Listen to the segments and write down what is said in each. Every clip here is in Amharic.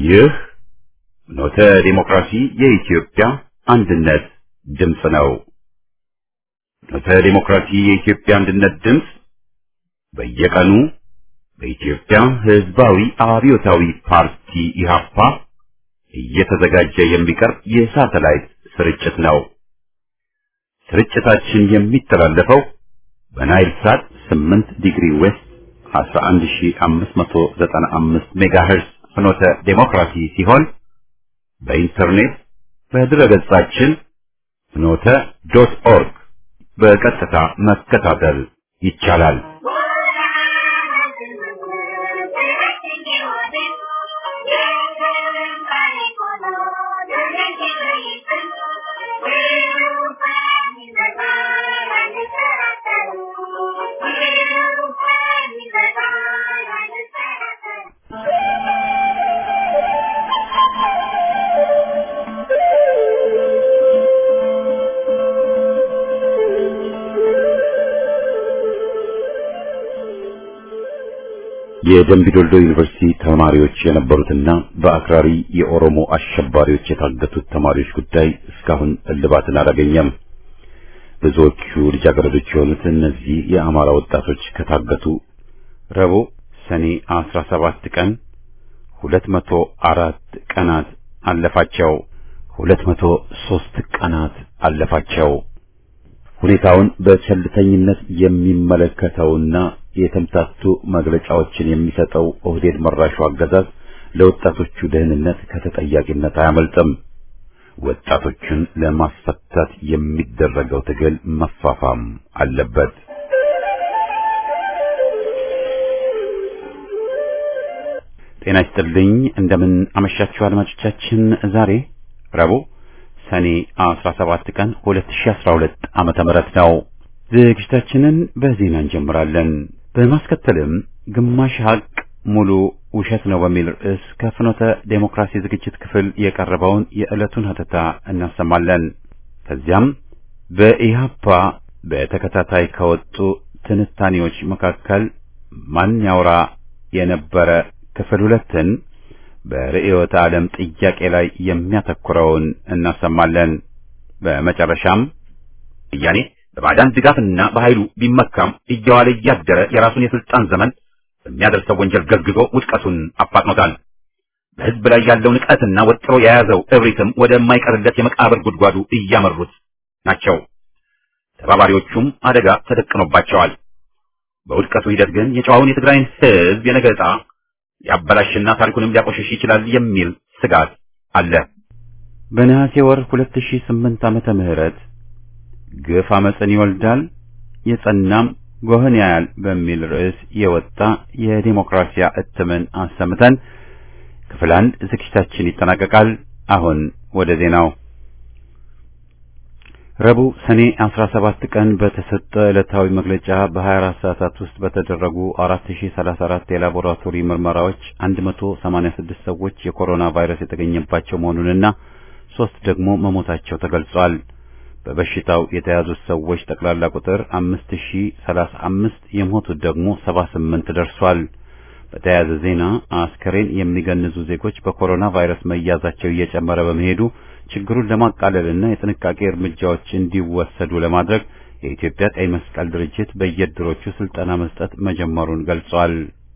ይህ ኖተ ዲሞክራሲ የኢትዮጵያ አንድነት ድምፅ ነው። ኖተ ዲሞክራሲ የኢትዮጵያ አንድነት ድምፅ በየቀኑ በኢትዮጵያ ሕዝባዊ አብዮታዊ ፓርቲ ኢህአፓ እየተዘጋጀ የሚቀርብ የሳተላይት ስርጭት ነው። ስርጭታችን የሚተላለፈው በናይል ሳት 8 ዲግሪ ዌስት 11595 ሜጋሄርስ ፍኖተ ዴሞክራሲ ሲሆን በኢንተርኔት በድረገጻችን ፍኖተ ዶት ኦርግ በቀጥታ መከታተል ይቻላል። የደምቢ ዶልዶ ዩኒቨርሲቲ ተማሪዎች የነበሩትና በአክራሪ የኦሮሞ አሸባሪዎች የታገቱት ተማሪዎች ጉዳይ እስካሁን እልባትን አላገኘም። ብዙዎቹ ልጃገረዶች የሆኑት እነዚህ የአማራ ወጣቶች ከታገቱ ረቡዕ ሰኔ 17 ቀን 204 ቀናት አለፋቸው። 203 ቀናት አለፋቸው። ሁኔታውን በቸልተኝነት የሚመለከተውና የተምታቱ መግለጫዎችን የሚሰጠው ኦህዴድ መራሹ አገዛዝ ለወጣቶቹ ደህንነት ከተጠያቂነት አያመልጥም። ወጣቶቹን ለማስፈታት የሚደረገው ትግል መፋፋም አለበት። ጤና ይስጥልኝ። እንደምን አመሻችሁ አድማጮቻችን። ዛሬ ረቡዕ ሰኔ 17 ቀን 2012 ዓመተ ምህረት ነው። ዝግጅታችንን በዜና እንጀምራለን። በማስከተልም ግማሽ ሀቅ ሙሉ ውሸት ነው በሚል ርዕስ ከፍኖተ ዴሞክራሲ ዝግጅት ክፍል የቀረበውን የዕለቱን ሀተታ እናሰማለን። ከዚያም በኢህአፓ በተከታታይ ከወጡ ትንታኔዎች መካከል ማን ያውራ የነበረ ክፍል ሁለትን በርዕዮተ ዓለም ጥያቄ ላይ የሚያተኩረውን እናሰማለን። በመጨረሻም ወያኔ በባዕዳን ድጋፍና በኃይሉ ቢመካም እየዋለ እያደረ የራሱን የስልጣን ዘመን በሚያደርሰው ወንጀል ገዝግዞ ውድቀቱን አፋጥኖታል። በሕዝብ ላይ ያለው ንቀትና ወጥሮ የያዘው እብሪትም ወደማይቀርለት የመቃብር ጉድጓዱ እያመሩት ናቸው። ተባባሪዎቹም አደጋ ተደቅኖባቸዋል። በውድቀቱ ሂደት ግን የጨዋውን የትግራይን ሕዝብ የነገ ዕጣ ሊያበላሽና ታሪኩንም ሊያቆሽሽ ይችላል የሚል ስጋት አለ። በነሐሴ ወር 2008 ዓመተ ምህረት ግፍ አመፅን ይወልዳል የጸናም ጎህን ያያል በሚል ርዕስ የወጣ የዲሞክራሲያ እትምን አሰምተን ክፍል አንድ ዝግጅታችን ይጠናቀቃል። አሁን ወደ ዜናው። ረቡዕ ሰኔ 17 ቀን በተሰጠ ዕለታዊ መግለጫ በ24 ሰዓታት ውስጥ በተደረጉ 4034 የላቦራቶሪ ምርመራዎች 186 ሰዎች የኮሮና ቫይረስ የተገኘባቸው መሆኑንና ሶስት ደግሞ መሞታቸው ተገልጿል። በበሽታው የተያዙት ሰዎች ጠቅላላ ቁጥር 5035 የሞቱት ደግሞ 78 ደርሷል። በተያያዘ ዜና አስከሬን የሚገንዙ ዜጎች በኮሮና ቫይረስ መያዛቸው እየጨመረ በመሄዱ ችግሩን ለማቃለልና የጥንቃቄ እርምጃዎች እንዲወሰዱ ለማድረግ የኢትዮጵያ ቀይ መስቀል ድርጅት በየድሮቹ ስልጠና መስጠት መጀመሩን ገልጿል።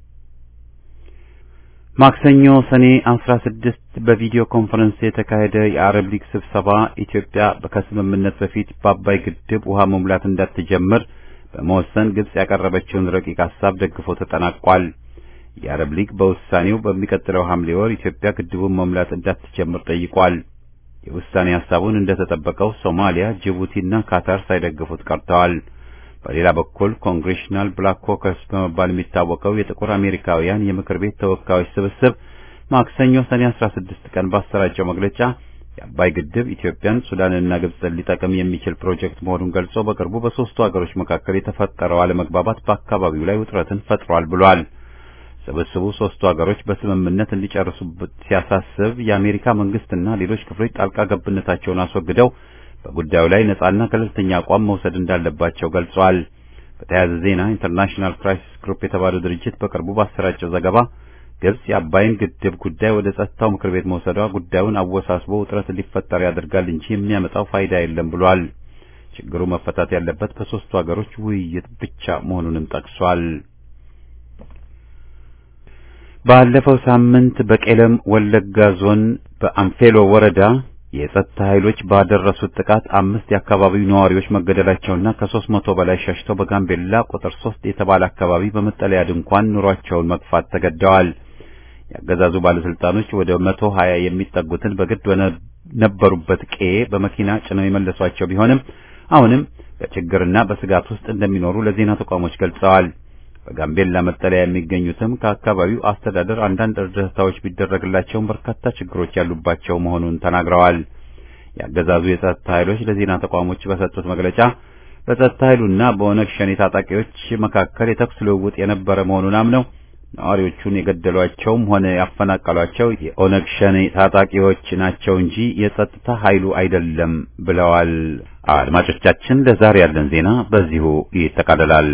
ማክሰኞ ሰኔ 16 በቪዲዮ ኮንፈረንስ የተካሄደ የአረብ ሊግ ስብሰባ ኢትዮጵያ ከስምምነት በፊት በአባይ ግድብ ውሃ መሙላት እንዳትጀምር በመወሰን ግብጽ ያቀረበችውን ረቂቅ ሀሳብ ደግፎ ተጠናቋል። የአረብ ሊግ በውሳኔው በሚቀጥለው ሐምሌ ወር ኢትዮጵያ ግድቡን መሙላት እንዳትጀምር ጠይቋል። የውሳኔ ሀሳቡን እንደተጠበቀው ሶማሊያ፣ ጅቡቲና ካታር ሳይደግፉት ቀርተዋል። በሌላ በኩል ኮንግሬሽናል ብላክ ኮከስ በመባል የሚታወቀው የጥቁር አሜሪካውያን የምክር ቤት ተወካዮች ስብስብ ማክሰኞ ሰኔ 16 ቀን ባሰራጨው መግለጫ የአባይ ግድብ ኢትዮጵያን፣ ሱዳንና ግብጽን ሊጠቅም የሚችል ፕሮጀክት መሆኑን ገልጾ በቅርቡ በሦስቱ ሀገሮች መካከል የተፈጠረው አለመግባባት በአካባቢው ላይ ውጥረትን ፈጥሯል ብሏል። ስብስቡ ሦስቱ ሀገሮች በስምምነት እንዲጨርሱበት ሲያሳስብ የአሜሪካ መንግስትና ሌሎች ክፍሎች ጣልቃ ገብነታቸውን አስወግደው በጉዳዩ ላይ ነጻና ገለልተኛ አቋም መውሰድ እንዳለባቸው ገልጿል። በተያያዘ ዜና ኢንተርናሽናል ክራይሲስ ግሩፕ የተባለው ድርጅት በቅርቡ ባሰራጨው ዘገባ ግብጽ የአባይን ግድብ ጉዳይ ወደ ጸጥታው ምክር ቤት መውሰዷ ጉዳዩን አወሳስቦ ውጥረት እንዲፈጠር ያደርጋል እንጂ የሚያመጣው ፋይዳ የለም ብሏል። ችግሩ መፈታት ያለበት በሶስቱ ሀገሮች ውይይት ብቻ መሆኑንም ጠቅሷል። ባለፈው ሳምንት በቄለም ወለጋ ዞን በአንፌሎ ወረዳ የጸጥታ ኃይሎች ባደረሱት ጥቃት አምስት የአካባቢው ነዋሪዎች መገደላቸውና ከሦስት መቶ በላይ ሸሽተው በጋምቤላ ቁጥር ሶስት የተባለ አካባቢ በመጠለያ ድንኳን ኑሯቸውን መግፋት ተገደዋል። የአገዛዙ ባለስልጣኖች ወደ መቶ ሀያ የሚጠጉትን በግድ ነበሩበት ቀዬ በመኪና ጭነው የመለሷቸው ቢሆንም አሁንም በችግርና በስጋት ውስጥ እንደሚኖሩ ለዜና ተቋሞች ገልጸዋል። በጋምቤላ መጠለያ የሚገኙትም ከአካባቢው አስተዳደር አንዳንድ እርዳታዎች ቢደረግላቸውም በርካታ ችግሮች ያሉባቸው መሆኑን ተናግረዋል። የአገዛዙ የጸጥታ ኃይሎች ለዜና ተቋሞች በሰጡት መግለጫ በጸጥታ ኃይሉና በኦነግ ሸኔ ታጣቂዎች መካከል የተኩስ ልውውጥ የነበረ መሆኑን አምነው ነዋሪዎቹን የገደሏቸውም ሆነ ያፈናቀሏቸው የኦነግ ሸኔ ታጣቂዎች ናቸው እንጂ የጸጥታ ኃይሉ አይደለም ብለዋል። አድማጮቻችን፣ ለዛሬ ያለን ዜና በዚሁ ይጠቃልላል።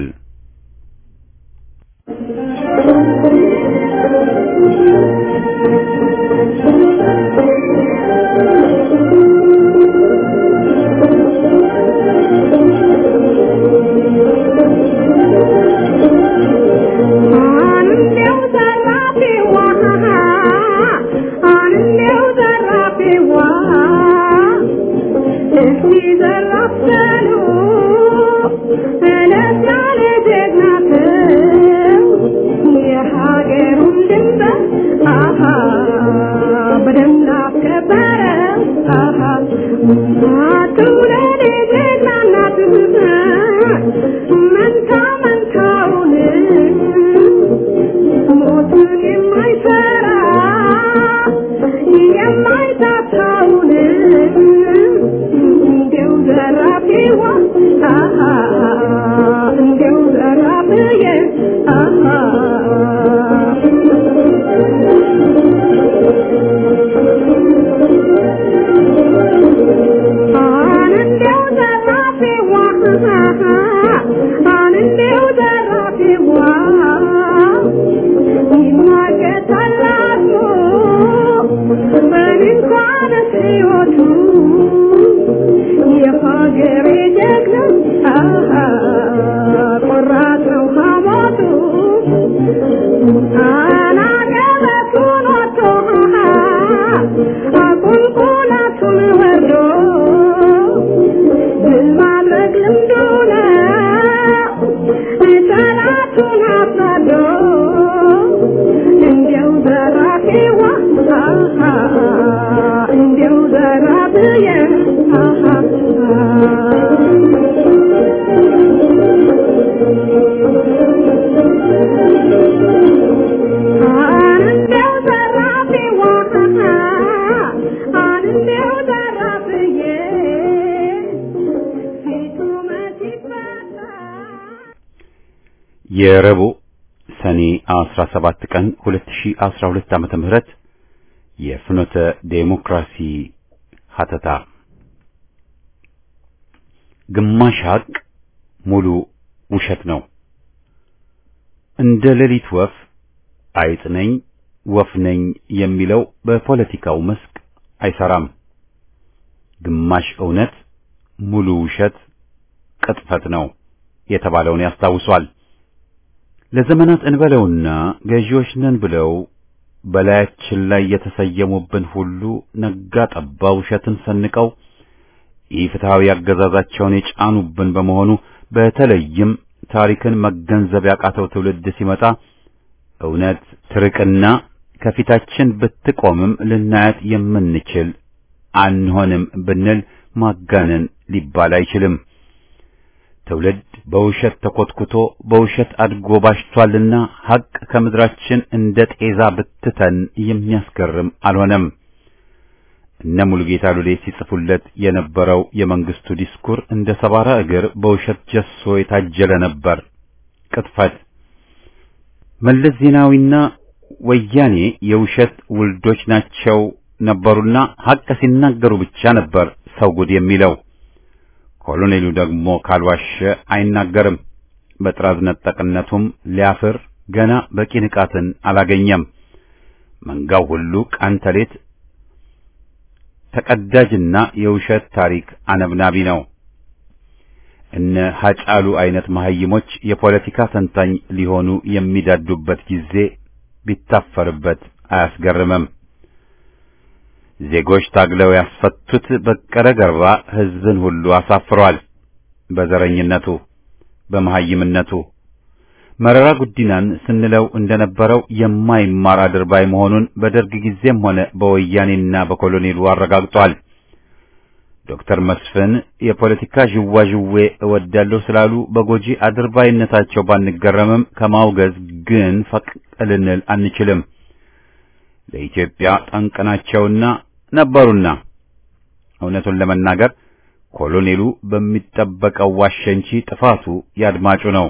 የረቡዕ ሰኔ 17 ቀን 2012 ዓመተ ምህረት የፍኖተ ዴሞክራሲ ሀተታ ግማሽ ሀቅ ሙሉ ውሸት ነው። እንደ ሌሊት ወፍ አይጥ ነኝ ወፍ ነኝ የሚለው በፖለቲካው መስክ አይሰራም። ግማሽ እውነት ሙሉ ውሸት ቅጥፈት ነው የተባለውን ያስታውሷል። ለዘመናት እንበለውና ገዢዎች ነን ብለው በላያችን ላይ የተሰየሙብን ሁሉ ነጋ ጠባ ውሸትን ሰንቀው ኢፍትሐዊ አገዛዛቸውን የጫኑብን በመሆኑ በተለይም ታሪክን መገንዘብ ያቃተው ትውልድ ሲመጣ እውነት ትርቅና ከፊታችን ብትቆምም ልናያት የምንችል አንሆንም ብንል ማጋነን ሊባል አይችልም። ትውልድ በውሸት ተኮትኩቶ በውሸት አድጎ ባሽቷልና ሐቅ ከምድራችን እንደ ጤዛ ብትተን የሚያስገርም አልሆነም። እነ ሙሉጌታ ሉሌ ሲጽፉለት የነበረው የመንግስቱ ዲስኩር እንደ ሰባራ እግር በውሸት ጀሶ የታጀለ ነበር። ቅጥፈት መለስ ዜናዊና ወያኔ የውሸት ውልዶች ናቸው ነበሩና ሐቅ ሲናገሩ ብቻ ነበር ሰው ጉድ የሚለው። ኮሎኔሉ ደግሞ ካልዋሸ አይናገርም። በጥራዝ ነጠቅነቱም ሊያፍር ገና በቂ ንቃትን አላገኘም። መንጋው ሁሉ ቀን ተሌት ተቀዳጅና የውሸት ታሪክ አነብናቢ ነው። እነ ሀጫሉ አይነት መሐይሞች የፖለቲካ ተንታኝ ሊሆኑ የሚዳዱበት ጊዜ ቢታፈርበት አያስገርምም። ዜጎች ታግለው ያስፈቱት በቀለ ገርባ ሕዝብን ሁሉ አሳፍሯል። በዘረኝነቱ፣ በመሐይምነቱ መረራ ጉዲናን ስንለው እንደነበረው የማይማር አድርባይ መሆኑን በደርግ ጊዜም ሆነ በወያኔና በኮሎኔሉ አረጋግጧል። ዶክተር መስፍን የፖለቲካ ዥዋዥዌ እወዳለሁ ስላሉ በጎጂ አድርባይነታቸው ባንገረምም ከማውገዝ ግን ፈቅ ልንል አንችልም። ለኢትዮጵያ ጠንቅ ናቸውና ነበሩና እውነቱን ለመናገር ኮሎኔሉ በሚጠበቀው ዋሸ እንጂ ጥፋቱ ያድማጩ ነው።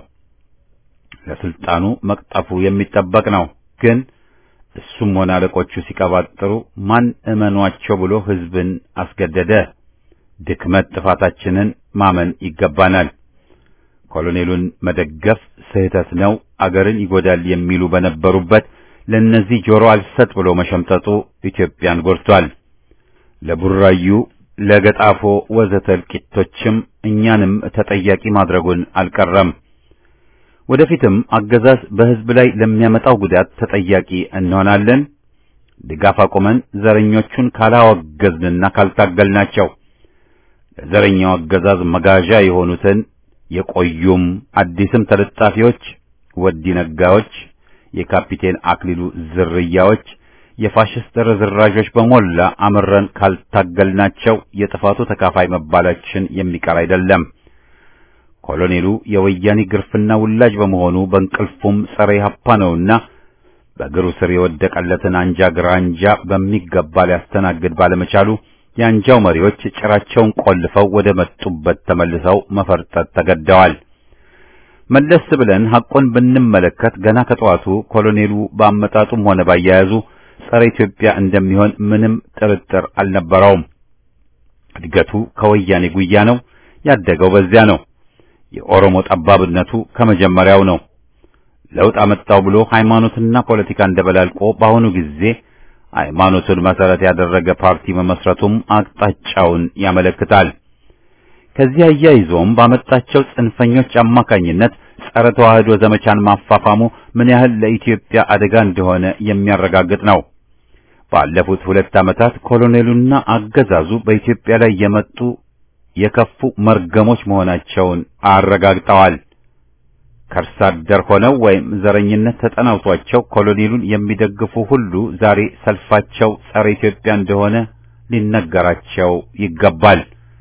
ለስልጣኑ መቅጠፉ የሚጠበቅ ነው። ግን እሱም ሆነ አለቆቹ ሲቀባጥሩ ማን እመኗቸው ብሎ ሕዝብን አስገደደ? ድክመት ጥፋታችንን ማመን ይገባናል። ኮሎኔሉን መደገፍ ስህተት ነው፣ አገርን ይጎዳል የሚሉ በነበሩበት ለእነዚህ ጆሮ አልሰጥ ብሎ መሸምጠጡ ኢትዮጵያን ጎድቷል። ለቡራዩ፣ ለገጣፎ ወዘተ እልቂቶችም እኛንም ተጠያቂ ማድረጉን አልቀረም። ወደፊትም አገዛዝ በሕዝብ ላይ ለሚያመጣው ጉዳት ተጠያቂ እንሆናለን። ድጋፍ አቁመን ዘረኞቹን ካላወገዝንና ካልታገልናቸው ለዘረኛው አገዛዝ መጋዣ የሆኑትን የቆዩም አዲስም ተለጣፊዎች፣ ወዲ ነጋዎች፣ የካፒቴን አክሊሉ ዝርያዎች፣ የፋሽስት ርዝራዦች በሞላ አምረን ካልታገልናቸው የጥፋቱ ተካፋይ መባላችን የሚቀር አይደለም። ኮሎኔሉ የወያኔ ግርፍና ውላጅ በመሆኑ በእንቅልፉም ጸረ ኢህአፓ ነውና በእግሩ ስር የወደቀለትን አንጃ ግራንጃ በሚገባ ሊያስተናግድ ባለመቻሉ የአንጃው መሪዎች ጭራቸውን ቆልፈው ወደ መጡበት ተመልሰው መፈርጠጥ ተገደዋል። መለስ ብለን ሐቁን ብንመለከት ገና ከጠዋቱ ኮሎኔሉ በአመጣጡም ሆነ ባያያዙ ጸረ ኢትዮጵያ እንደሚሆን ምንም ጥርጥር አልነበረውም። እድገቱ ከወያኔ ጉያ ነው፣ ያደገው በዚያ ነው። የኦሮሞ ጠባብነቱ ከመጀመሪያው ነው። ለውጥ አመጣው ብሎ ሃይማኖትና ፖለቲካ እንደበላልቆ በአሁኑ ጊዜ ሃይማኖቱን መሰረት ያደረገ ፓርቲ መመስረቱም አቅጣጫውን ያመለክታል። ከዚህ አያይዞም ባመጣቸው ጽንፈኞች አማካኝነት ጸረ ተዋህዶ ዘመቻን ማፋፋሙ ምን ያህል ለኢትዮጵያ አደጋ እንደሆነ የሚያረጋግጥ ነው። ባለፉት ሁለት ዓመታት ኮሎኔሉና አገዛዙ በኢትዮጵያ ላይ የመጡ የከፉ መርገሞች መሆናቸውን አረጋግጠዋል። ከርሳ አደር ሆነው ወይም ዘረኝነት ተጠናውቷቸው ኮሎኔሉን የሚደግፉ ሁሉ ዛሬ ሰልፋቸው ጸረ ኢትዮጵያ እንደሆነ ሊነገራቸው ይገባል።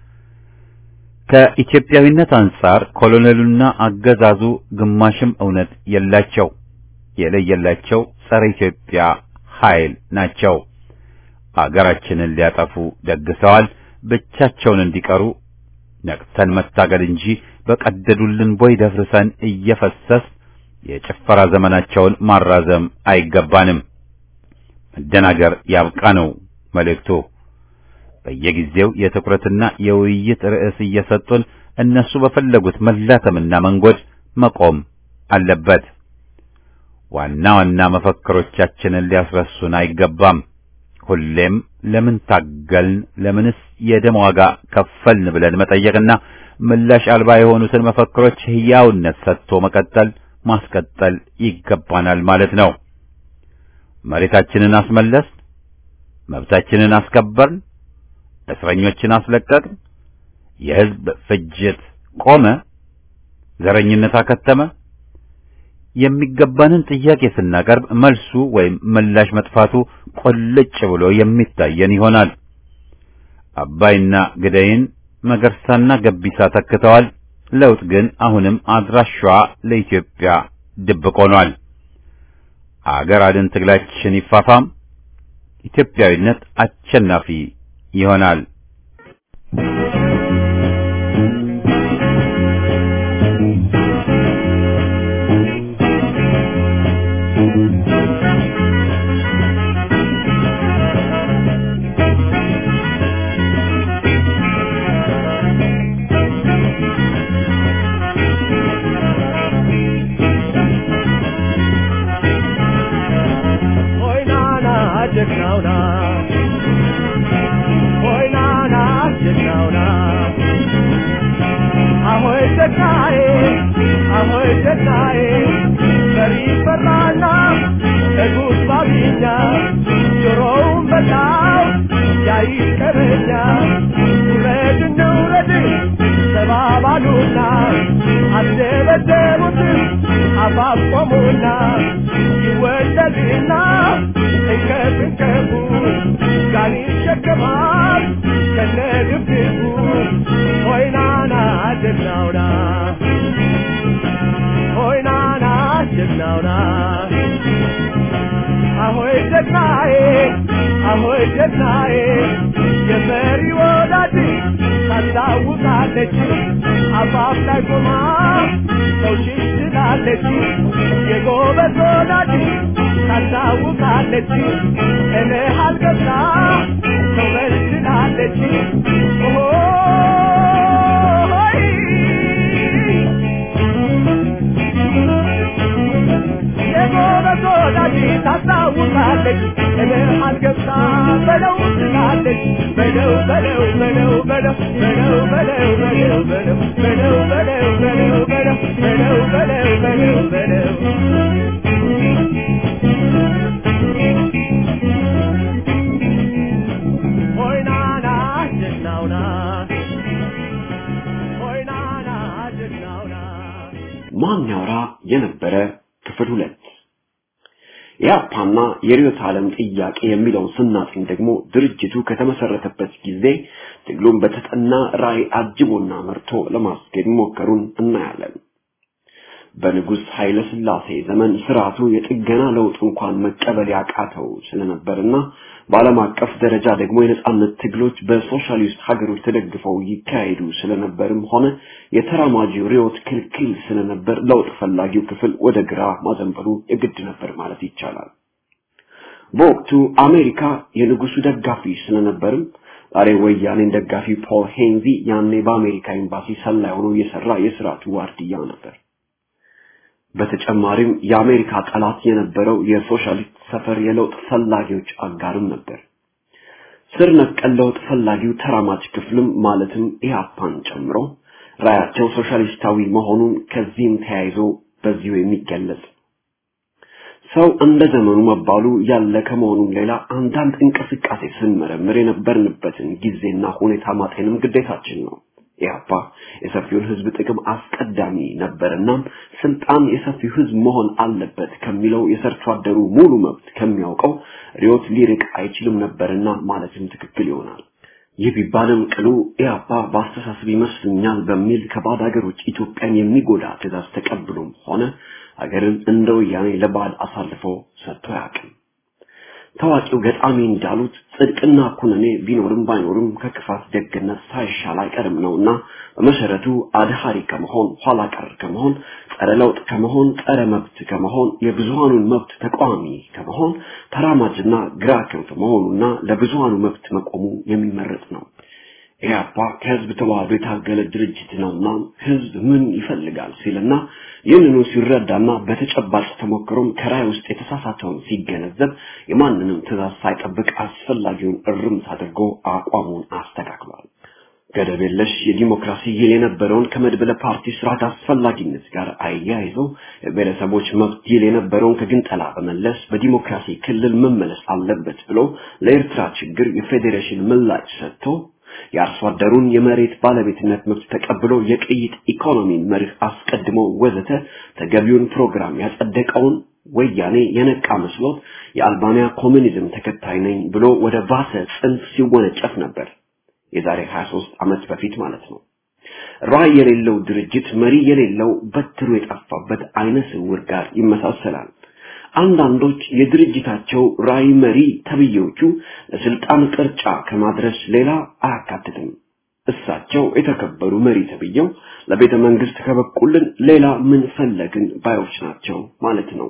ከኢትዮጵያዊነት አንጻር ኮሎኔሉና አገዛዙ ግማሽም እውነት የላቸው፣ የለየላቸው ጸረ ኢትዮጵያ ኃይል ናቸው። አገራችንን ሊያጠፉ ደግሰዋል። ብቻቸውን እንዲቀሩ ነቅተን መታገል እንጂ በቀደዱልን ቦይ ደፍርሰን እየፈሰስ የጭፈራ ዘመናቸውን ማራዘም አይገባንም። መደናገር ያብቃ ነው መልእክቱ። በየጊዜው የትኩረትና የውይይት ርዕስ እየሰጡን እነሱ በፈለጉት መላተምና መንጎድ መቆም አለበት። ዋና ዋና መፈክሮቻችንን ሊያስረሱን አይገባም። ሁሌም ለምን ታገልን፣ ለምንስ የደም ዋጋ ከፈልን ብለን መጠየቅና ምላሽ አልባ የሆኑትን መፈክሮች ሕያውነት ሰጥቶ መቀጠል ማስቀጠል ይገባናል ማለት ነው። መሬታችንን አስመለስ፣ መብታችንን አስከበርን፣ እስረኞችን አስለቀቅን፣ የሕዝብ ፍጅት ቆመ፣ ዘረኝነት አከተመ። የሚገባንን ጥያቄ ስናቀርብ መልሱ ወይም ምላሽ መጥፋቱ ቆልጭ ብሎ የሚታየን ይሆናል። አባይና ግደይን መገርሳና ገቢሳ ተክተዋል። ለውጥ ግን አሁንም አድራሻዋ ለኢትዮጵያ ድብቅ ሆኗል። አገር አድን ትግላችን ይፋፋም፣ ኢትዮጵያዊነት አሸናፊ ይሆናል። Hoy na na ይቀረኛ ጆሮውን በጣው ያይቀረኛ ውረድ እንውረድ ተባባሉና አስደበደቡት አፋቆሙና ይወለድና እንከፍ እንከፉ ጋን ይሸከማል ከነግብግቡ ሆይናና ጀግናውና ሆይናና ጀግናውና አሆይ ጀግናዬ አሆይ ጀግናዬ የመሪ ወዳጅ ታስታውሳለች አፋፍ ላይ ቆማ ሰው ሽሽ ትላለች የጎበዝ ወዳጅ ታስታውሳለች እልህ አልገብታ ሰው መልስ ትላለች የጎበዝ ወዳጅ ታስታውሳለች እልህ አልገብታ በለው ትላለች በለው በለው በለው በለው በለው በለው በለው በለው በለው በለው በለው በለው በለው በለው በለው በለው ሆይናና ጀግናውና ሆይናና ጀግናውና ማን ያውራ የነበረ ክፍል ሁለት የአፓና የርዕዮተ ዓለም ጥያቄ የሚለውን ስናጥኝ ደግሞ ድርጅቱ ከተመሰረተበት ጊዜ ትግሉን በተጠና ራዕይ አጅቦና መርቶ ለማስኬድ መሞከሩን እናያለን። በንጉሥ ኃይለ ሥላሴ ዘመን ስርዓቱ የጥገና ለውጥ እንኳን መቀበል ያቃተው ስለነበርና በዓለም አቀፍ ደረጃ ደግሞ የነጻነት ትግሎች በሶሻሊስት ሀገሮች ተደግፈው ይካሄዱ ስለነበርም ሆነ የተራማጂው ርዕዮት ክልክል ስለነበር ለውጥ ፈላጊው ክፍል ወደ ግራ ማዘንበሉ የግድ ነበር ማለት ይቻላል። በወቅቱ አሜሪካ የንጉሱ ደጋፊ ስለነበርም ዛሬ ወያኔን ደጋፊ ፖል ሄንዚ ያኔ በአሜሪካ ኤምባሲ ሰላይ ሆኖ የሰራ የስርዓቱ ዋርድያ ነበር። በተጨማሪም የአሜሪካ ጠላት የነበረው የሶሻሊስት ሰፈር የለውጥ ፈላጊዎች አጋርም ነበር። ስር ነቀል ለውጥ ፈላጊው ተራማጅ ክፍልም ማለትም ኢህአፓን ጨምሮ ራያቸው ሶሻሊስታዊ መሆኑን ከዚህም ተያይዞ በዚሁ የሚገለጽ ሰው እንደ ዘመኑ መባሉ ያለ ከመሆኑም ሌላ አንዳንድ እንቅስቃሴ ስንመረምር የነበርንበትን ጊዜና ሁኔታ ማጤንም ግዴታችን ነው። ኢህአፓ የሰፊውን ህዝብ ጥቅም አስቀዳሚ ነበርና ስልጣን የሰፊው ህዝብ መሆን አለበት ከሚለው የሰርቶ አደሩ ሙሉ መብት ከሚያውቀው ሪዮት ሊርቅ አይችልም ነበርና ማለትም ትክክል ይሆናል። ይህ ቢባልም ቅሉ ኢህአፓ በአስተሳሰብ ይመስልኛል በሚል ከባዕድ ሀገሮች ኢትዮጵያን የሚጎዳ ትእዛዝ ተቀብሎም ሆነ ሀገርን እንደ ወያኔ ለባዕድ አሳልፎ ሰጥቶ አያውቅም። ታዋቂው ገጣሚ እንዳሉት ጽድቅና ኩነኔ ቢኖርም ባይኖርም ከክፋት ደግነት ሳይሻል አይቀርም ነውና በመሰረቱ አድሃሪ ከመሆን ኋላ ቀር ከመሆን ጸረ ለውጥ ከመሆን ጸረ መብት ከመሆን የብዙሃኑን መብት ተቃዋሚ ከመሆን ተራማጅና ግራ ክንፍ መሆኑና ለብዙሃኑ መብት መቆሙ የሚመረጥ ነው። ኢህአፓ ከህዝብ ተዋህዶ የታገለ ድርጅት ነውና ህዝብ ምን ይፈልጋል ሲልና ይህንኑ ሲረዳና በተጨባጭ ተሞክሮም ከራይ ውስጥ የተሳሳተውን ሲገነዘብ የማንንም ትእዛዝ ሳይጠብቅ አስፈላጊውን እርምት አድርጎ አቋሙን አስተካክሏል። ገደብ የለሽ የዲሞክራሲ ይል የነበረውን ከመድበለ ፓርቲ ስርዓት አስፈላጊነት ጋር አያይዞ የብሔረሰቦች መብት ይል የነበረውን ከግንጠላ በመለስ በዲሞክራሲ ክልል መመለስ አለበት ብሎ ለኤርትራ ችግር የፌዴሬሽን ምላሽ ሰጥቶ የአርሶ አደሩን የመሬት ባለቤትነት መብት ተቀብሎ የቅይጥ ኢኮኖሚን መርህ አስቀድሞ ወዘተ ተገቢውን ፕሮግራም ያጸደቀውን ወያኔ የነቃ መስሎት የአልባንያ ኮሚኒዝም ተከታይ ነኝ ብሎ ወደ ባሰ ጽንፍ ሲወነጨፍ ነበር። የዛሬ 23 ዓመት በፊት ማለት ነው። ራዕይ የሌለው ድርጅት መሪ የሌለው በትሩ የጠፋበት አይነ ስውር ጋር ይመሳሰላል። አንዳንዶች የድርጅታቸው ራዕይ መሪ ተብዬዎቹ ለስልጣን ቅርጫ ከማድረስ ሌላ አያካትትም። እሳቸው የተከበሩ መሪ ተብዬው ለቤተ መንግስት ከበቁልን ሌላ ምን ፈለግን ባዮች ናቸው ማለት ነው።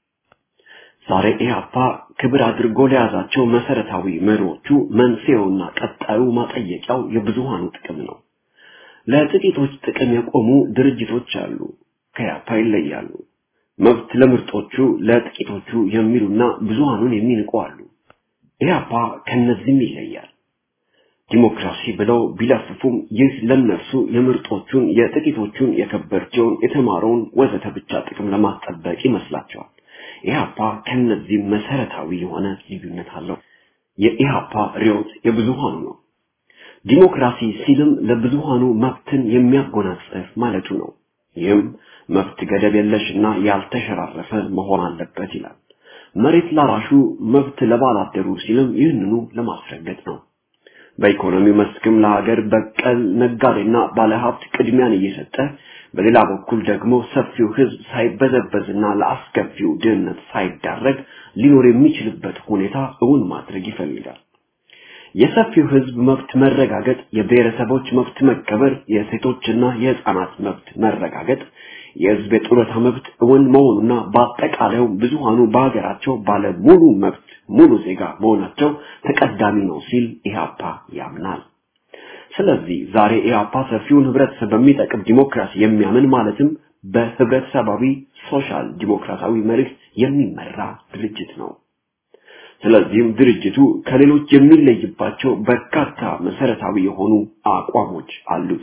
ዛሬ ኢህአፓ ክብር አድርጎ ለያዛቸው መሰረታዊ መሪዎቹ መንስኤውና ቀጣዩ ማጠየቂያው የብዙሃኑ ጥቅም ነው። ለጥቂቶች ጥቅም የቆሙ ድርጅቶች አሉ፣ ከኢህአፓ ይለያሉ። መብት ለምርጦቹ ለጥቂቶቹ የሚሉና ብዙሃኑን የሚንቁ አሉ። ኢህአፓ ከነዚህም ይለያል። ዲሞክራሲ ብለው ቢለፍፉም ይህ ለነርሱ የምርጦቹን፣ የጥቂቶቹን፣ የከበርቸውን፣ የተማረውን ወዘተ ብቻ ጥቅም ለማስጠበቅ ይመስላቸዋል። ኢህአፓ ከነዚህ መሰረታዊ የሆነ ልዩነት አለው። የኢህአፓ ርዕዮት የብዙሃኑ ነው። ዲሞክራሲ ሲልም ለብዙሃኑ መብትን የሚያጎናጽፍ ማለቱ ነው። ይህም መብት ገደብ የለሽና ያልተሸራረፈ መሆን አለበት ይላል። መሬት ላራሹ መብት ለባላደሩ ሲልም ይህንኑ ለማስረገጥ ነው። በኢኮኖሚ መስክም ለሀገር በቀል ነጋዴና ባለሀብት ቅድሚያን እየሰጠ በሌላ በኩል ደግሞ ሰፊው ህዝብ ሳይበዘበዝና ለአስከፊው ድህነት ሳይዳረግ ሊኖር የሚችልበት ሁኔታ እውን ማድረግ ይፈልጋል። የሰፊው ህዝብ መብት መረጋገጥ፣ የብሔረሰቦች መብት መከበር፣ የሴቶችና የህፃናት መብት መረጋገጥ፣ የህዝብ የጡረታ መብት እውን መሆኑና በአጠቃላዩ ብዙሃኑ በሀገራቸው ባለ ሙሉ መብት ሙሉ ዜጋ መሆናቸው ተቀዳሚ ነው ሲል ኢህአፓ ያምናል። ስለዚህ ዛሬ ኢህአፓ ሰፊውን ህብረተሰብ በሚጠቅም ዲሞክራሲ የሚያምን ማለትም በህብረተሰባዊ ሶሻል ዲሞክራሲያዊ መርህ የሚመራ ድርጅት ነው። ስለዚህም ድርጅቱ ከሌሎች የሚለይባቸው በርካታ መሰረታዊ የሆኑ አቋሞች አሉት።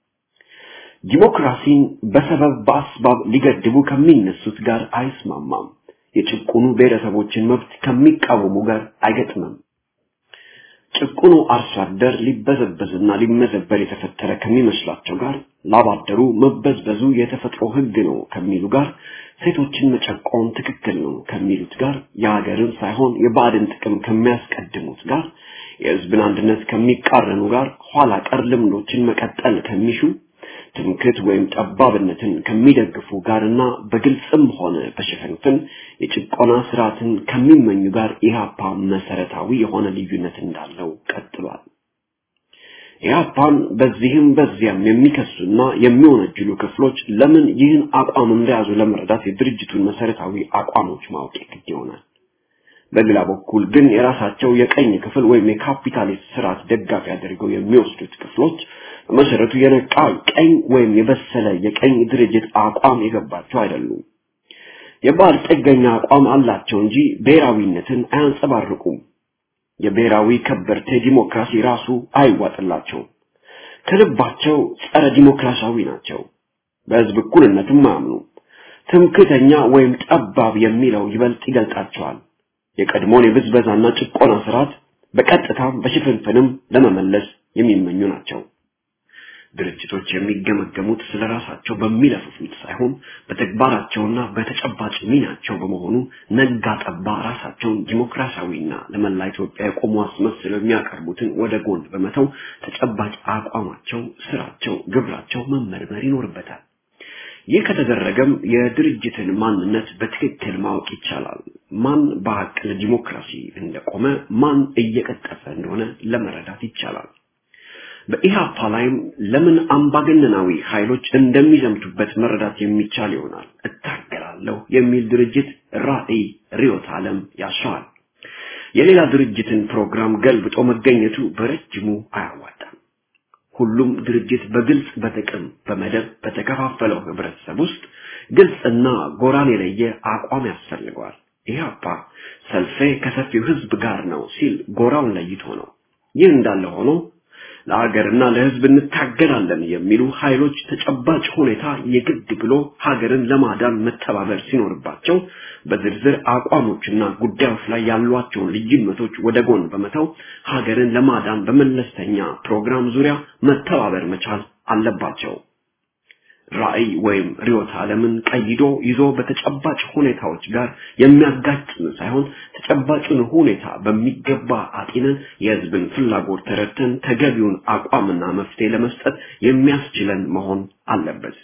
ዲሞክራሲን በሰበብ በአስባብ ሊገድቡ ከሚነሱት ጋር አይስማማም። የጭቁኑ ብሔረሰቦችን መብት ከሚቃወሙ ጋር አይገጥምም። ጭቁኑ አርሶ አደር ሊበዘበዝና ሊመዘበር የተፈጠረ ከሚመስላቸው ጋር ላባደሩ መበዝበዙ የተፈጥሮ ህግ ነው ከሚሉ ጋር ሴቶችን መጨቆን ትክክል ነው ከሚሉት ጋር የሀገርን ሳይሆን የባዕድን ጥቅም ከሚያስቀድሙት ጋር የህዝብን አንድነት ከሚቃረኑ ጋር ኋላ ቀር ልምዶችን መቀጠል ከሚሹ ትምክት ወይም ጠባብነትን ከሚደግፉ ጋርና በግልጽም ሆነ በሽፍንፍን የጭቆና ስርዓትን ከሚመኙ ጋር ኢህአፓ መሰረታዊ የሆነ ልዩነት እንዳለው ቀጥሏል። ኢህአፓን በዚህም በዚያም የሚከሱና የሚወነጅሉ ክፍሎች ለምን ይህን አቋም እንደያዙ ለመረዳት የድርጅቱን መሰረታዊ አቋሞች ማወቅ ግድ ይሆናል። በሌላ በኩል ግን የራሳቸው የቀኝ ክፍል ወይም የካፒታሊስት ስርዓት ደጋፊ አድርገው የሚወስዱት ክፍሎች በመሰረቱ የነቃ ቀኝ ወይም የበሰለ የቀኝ ድርጅት አቋም የገባቸው አይደሉም። የባህል ጥገኛ አቋም አላቸው እንጂ ብሔራዊነትን አያንጸባርቁም። የብሔራዊ ከበርቴ ዲሞክራሲ ራሱ አይዋጥላቸውም። ከልባቸው ጸረ ዲሞክራሲያዊ ናቸው። በህዝብ እኩልነትም አያምኑም። ትምክተኛ ወይም ጠባብ የሚለው ይበልጥ ይገልጣቸዋል። የቀድሞውን የብዝበዛና ጭቆና ስርዓት በቀጥታም በሽፍንፍንም ለመመለስ የሚመኙ ናቸው። ድርጅቶች የሚገመገሙት ስለ ራሳቸው በሚለፍፉት ሳይሆን በተግባራቸውና በተጨባጭ ሚናቸው በመሆኑ ነጋ ጠባ ራሳቸውን ዲሞክራሲያዊና ለመላ ኢትዮጵያ የቆሙ አስመስለው የሚያቀርቡትን ወደ ጎን በመተው ተጨባጭ አቋማቸው፣ ስራቸው፣ ግብራቸው መመርመር ይኖርበታል። ይህ ከተደረገም የድርጅትን ማንነት በትክክል ማወቅ ይቻላል። ማን በሀቅ ለዲሞክራሲ እንደቆመ፣ ማን እየቀጠፈ እንደሆነ ለመረዳት ይቻላል። በኢህአፓ ላይም ለምን አምባገነናዊ ኃይሎች እንደሚዘምቱበት መረዳት የሚቻል ይሆናል። እታገላለሁ የሚል ድርጅት ራዕይ፣ ርዕዮተ ዓለም ያሻዋል። የሌላ ድርጅትን ፕሮግራም ገልብጦ መገኘቱ በረጅሙ አያዋጣም። ሁሉም ድርጅት በግልጽ በጥቅም በመደብ በተከፋፈለው ህብረተሰብ ውስጥ ግልጽና ጎራን የለየ አቋም ያስፈልገዋል። ኢህአፓ ሰልፌ ከሰፊው ህዝብ ጋር ነው ሲል ጎራውን ለይቶ ነው። ይህ እንዳለ ሆኖ ለሀገርና ለህዝብ እንታገላለን የሚሉ ኃይሎች ተጨባጭ ሁኔታ የግድ ብሎ ሀገርን ለማዳን መተባበር ሲኖርባቸው በዝርዝር አቋሞችና ጉዳዮች ላይ ያሏቸውን ልዩነቶች ወደ ጎን በመተው ሀገርን ለማዳን በመለስተኛ ፕሮግራም ዙሪያ መተባበር መቻል አለባቸው። ራዕይ ወይም ርዕዮተ ዓለምን ቀይዶ ይዞ በተጨባጭ ሁኔታዎች ጋር የሚያጋጭን ሳይሆን ተጨባጩን ሁኔታ በሚገባ አጢነን የህዝብን ፍላጎት ተረድተን ተገቢውን አቋምና መፍትሄ ለመስጠት የሚያስችለን መሆን አለበት።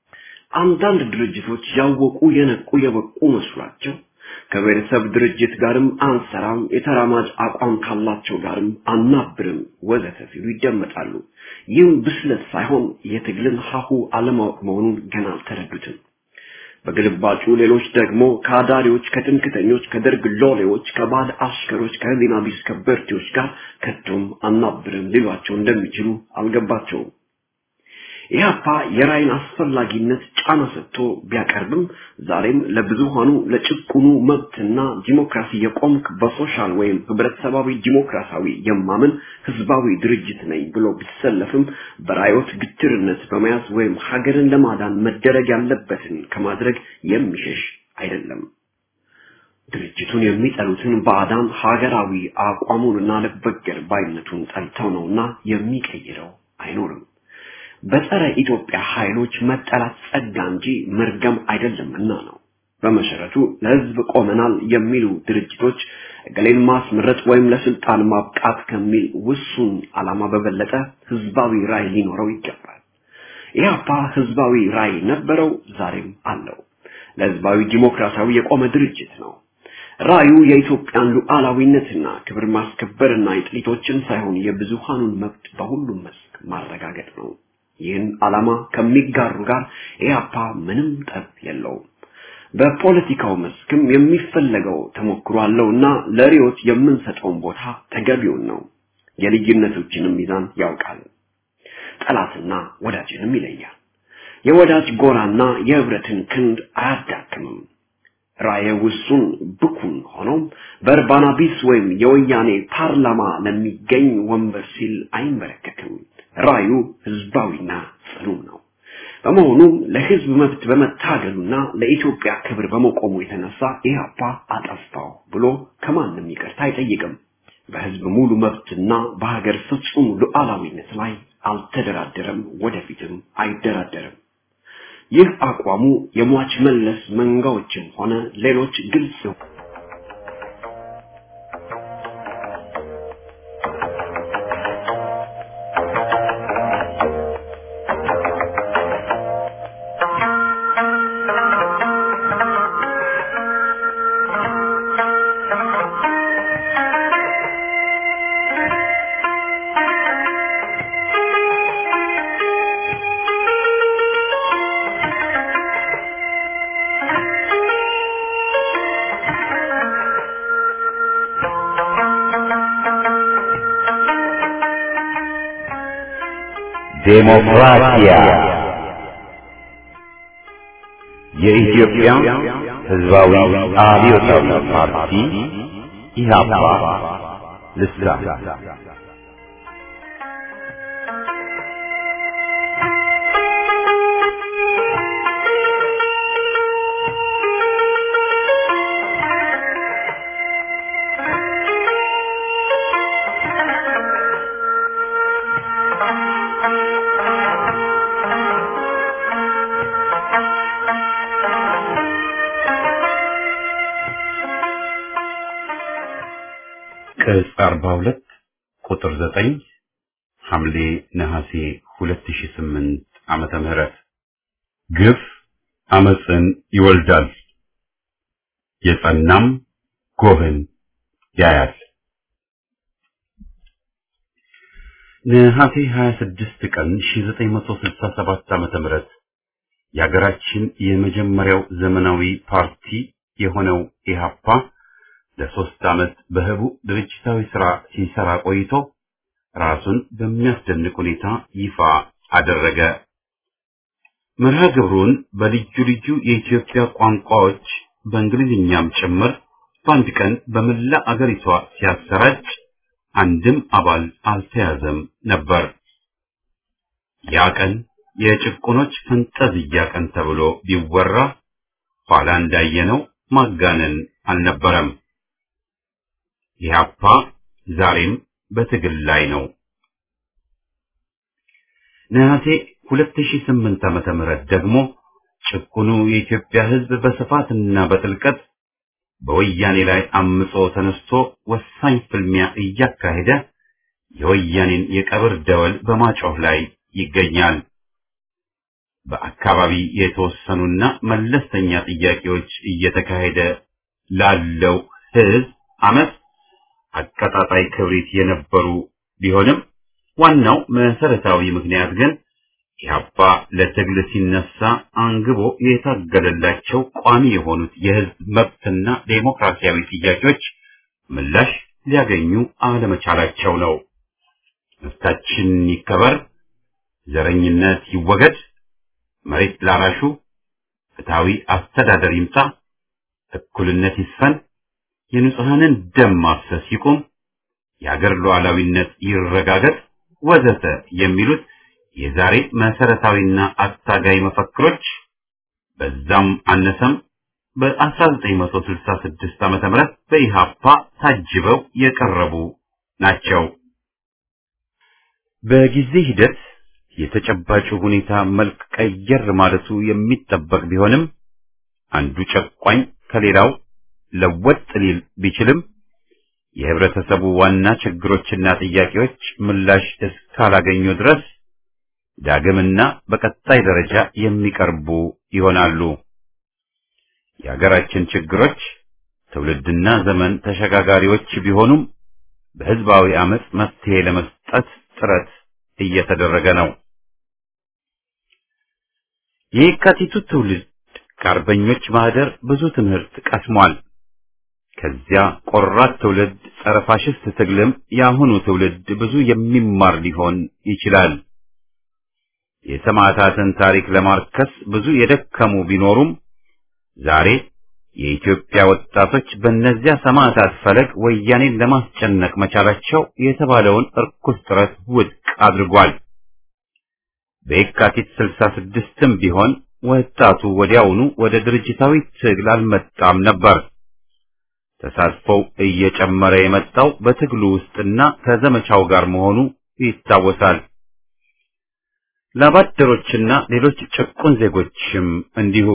አንዳንድ ድርጅቶች ያወቁ የነቁ የበቁ መስሏቸው ከብሔረሰብ ድርጅት ጋርም አንሰራም፣ የተራማጅ አቋም ካላቸው ጋርም አናብርም ወዘተ ሲሉ ይደመጣሉ። ይህም ብስለት ሳይሆን የትግልን ሀሁ አለማወቅ መሆኑን ገና አልተረዱትም። በግልባጩ ሌሎች ደግሞ ከአዳሪዎች፣ ከትምክተኞች፣ ከደርግ ሎሌዎች፣ ከባዕድ አሽከሮች፣ ከህሊና ቢስ ከበርቴዎች ጋር ከቶም አናብርም ሊሏቸው እንደሚችሉ አልገባቸውም። ኢህአፓ የራይን አስፈላጊነት ጫና ሰጥቶ ቢያቀርብም ዛሬም ለብዙሃኑ ለጭቁኑ መብትና ዲሞክራሲ የቆምክ በሶሻል ወይም ህብረተሰባዊ ዲሞክራሲያዊ የማምን ህዝባዊ ድርጅት ነኝ ብሎ ቢሰለፍም በራዮት ግትርነት በመያዝ ወይም ሀገርን ለማዳን መደረግ ያለበትን ከማድረግ የሚሸሽ አይደለም። ድርጅቱን የሚጠሉትን ባዕዳን ሀገራዊ አቋሙንና ልበገር ባይነቱን ጠልተው ነውና የሚቀይረው አይኖርም። በጸረ ኢትዮጵያ ኃይሎች መጠላት ጸጋ እንጂ መርገም አይደለምና ነው። በመሰረቱ ለህዝብ ቆመናል የሚሉ ድርጅቶች እገሌን ማስመረጥ ወይም ለስልጣን ማብቃት ከሚል ውሱን ዓላማ በበለጠ ህዝባዊ ራዕይ ሊኖረው ይገባል። ኢህአፓ ህዝባዊ ራዕይ ነበረው፣ ዛሬም አለው። ለህዝባዊ ዲሞክራሲያዊ የቆመ ድርጅት ነው። ራዕዩ የኢትዮጵያን ሉዓላዊነትና ክብር ማስከበርና የጥቂቶችን ሳይሆን የብዙሃኑን መብት በሁሉም መስክ ማረጋገጥ ነው። ይህን ዓላማ ከሚጋሩ ጋር ኢህአፓ ምንም ጠብ የለውም። በፖለቲካው መስክም የሚፈለገው ተሞክሮ አለውና ለሪዮት የምንሰጠውን ቦታ ተገቢውን ነው። የልዩነቶችንም ሚዛን ያውቃል። ጠላትና ወዳጅንም ይለያል። የወዳጅ ጎራና የህብረትን ክንድ አያዳክምም። ራየ ውሱን ብኩን ሆኖም በእርባና ቢስ ወይም የወያኔ ፓርላማ ለሚገኝ ወንበር ሲል አይንበረከክም። ራዩ ህዝባዊና ጽኑም ነው። በመሆኑም ለህዝብ መብት በመታገሉና ለኢትዮጵያ ክብር በመቆሙ የተነሳ ኢህአፓ አጠፋው ብሎ ከማንም ይቅርታ አይጠይቅም። በህዝብ ሙሉ መብትና በሀገር ፍጹም ሉዓላዊነት ላይ አልተደራደረም፣ ወደፊትም አይደራደርም። ይህ አቋሙ የሟች መለስ መንጋዎችም ሆነ ሌሎች ግልጽ ነው። ዴሞክራሲያ የኢትዮጵያ ሕዝባዊ አብዮታዊ ፓርቲ ኢህአፓ ልሳን ቅጽ 42 ቁጥር 9 ሐምሌ ነሐሴ 2008 ዓመተ ምህረት ግፍ አመፅን ይወልዳል፣ የጸናም ጎህን ያያል። ነሐሴ 26 ቀን 1967 ዓመተ ምህረት የሀገራችን የመጀመሪያው ዘመናዊ ፓርቲ የሆነው ኢህአፓ ለሶስት ዓመት በህቡ ድርጅታዊ ሥራ ሲሰራ ቆይቶ ራሱን በሚያስደንቅ ሁኔታ ይፋ አደረገ። መርሃ ግብሩን በልዩ ልዩ የኢትዮጵያ ቋንቋዎች በእንግሊዝኛም ጭምር በአንድ ቀን በመላ አገሪቷ ሲያሰራጭ አንድም አባል አልተያዘም ነበር። ያ ቀን የጭቁኖች ፈንጠዝያ ቀን ተብሎ ቢወራ ኋላ እንዳየነው ማጋነን አልነበረም። ኢህአፓ ዛሬም በትግል ላይ ነው። ነሐሴ 2008 ዓመተ ምህረት ደግሞ ጭቁኑ የኢትዮጵያ ሕዝብ በስፋትና በጥልቀት በወያኔ ላይ አምጾ ተነስቶ ወሳኝ ፍልሚያ እያካሄደ የወያኔን የቀብር ደወል በማጮህ ላይ ይገኛል። በአካባቢ የተወሰኑና መለስተኛ ጥያቄዎች እየተካሄደ ላለው ሕዝብ አመት አቀጣጣይ ክብሪት የነበሩ ቢሆንም ዋናው መሰረታዊ ምክንያት ግን ኢህአፓ ለትግል ሲነሳ አንግቦ የታገለላቸው ቋሚ የሆኑት የህዝብ መብትና ዴሞክራሲያዊ ጥያቄዎች ምላሽ ሊያገኙ አለመቻላቸው ነው። መብታችን ይከበር፣ ዘረኝነት ይወገድ፣ መሬት ላራሹ ፍትሃዊ አስተዳደር ይምጣ፣ እኩልነት ይስፈን፣ የንጹሐንን ደም ማፍሰስ ይቁም፣ የአገር ሉዓላዊነት ይረጋገጥ ወዘተ የሚሉት የዛሬ መሰረታዊና አታጋይ መፈክሮች በዛም አነሰም በ1966 ዓመተ ምህረት በኢሃፓ ታጅበው የቀረቡ ናቸው። በጊዜ ሂደት የተጨባጩ ሁኔታ መልክ ቀየር ማለቱ የሚጠበቅ ቢሆንም አንዱ ጨቋኝ ከሌላው ለወጥ ሊል ቢችልም የህብረተሰቡ ዋና ችግሮችና ጥያቄዎች ምላሽ እስካላገኙ ድረስ ዳግምና በቀጣይ ደረጃ የሚቀርቡ ይሆናሉ። የሀገራችን ችግሮች ትውልድና ዘመን ተሸጋጋሪዎች ቢሆኑም በህዝባዊ አመጽ መፍትሄ ለመስጠት ጥረት እየተደረገ ነው። የየካቲቱ ትውልድ ከአርበኞች ማህደር ብዙ ትምህርት ቀስሟል። ከዚያ ቆራጥ ትውልድ ጸረ ፋሽስት ትግልም የአሁኑ ትውልድ ብዙ የሚማር ሊሆን ይችላል። የሰማዕታትን ታሪክ ለማርከስ ብዙ የደከሙ ቢኖሩም ዛሬ የኢትዮጵያ ወጣቶች በእነዚያ ሰማዕታት ፈለግ ወያኔን ለማስጨነቅ መቻላቸው የተባለውን እርኩስ ጥረት ውድቅ አድርጓል። በየካቲት ስልሳ ስድስትም ቢሆን ወጣቱ ወዲያውኑ ወደ ድርጅታዊ ትግል አልመጣም ነበር። ተሳትፎው እየጨመረ የመጣው በትግሉ ውስጥና ከዘመቻው ጋር መሆኑ ይታወሳል። ላባደሮችና ሌሎች ጭቁን ዜጎችም እንዲሁ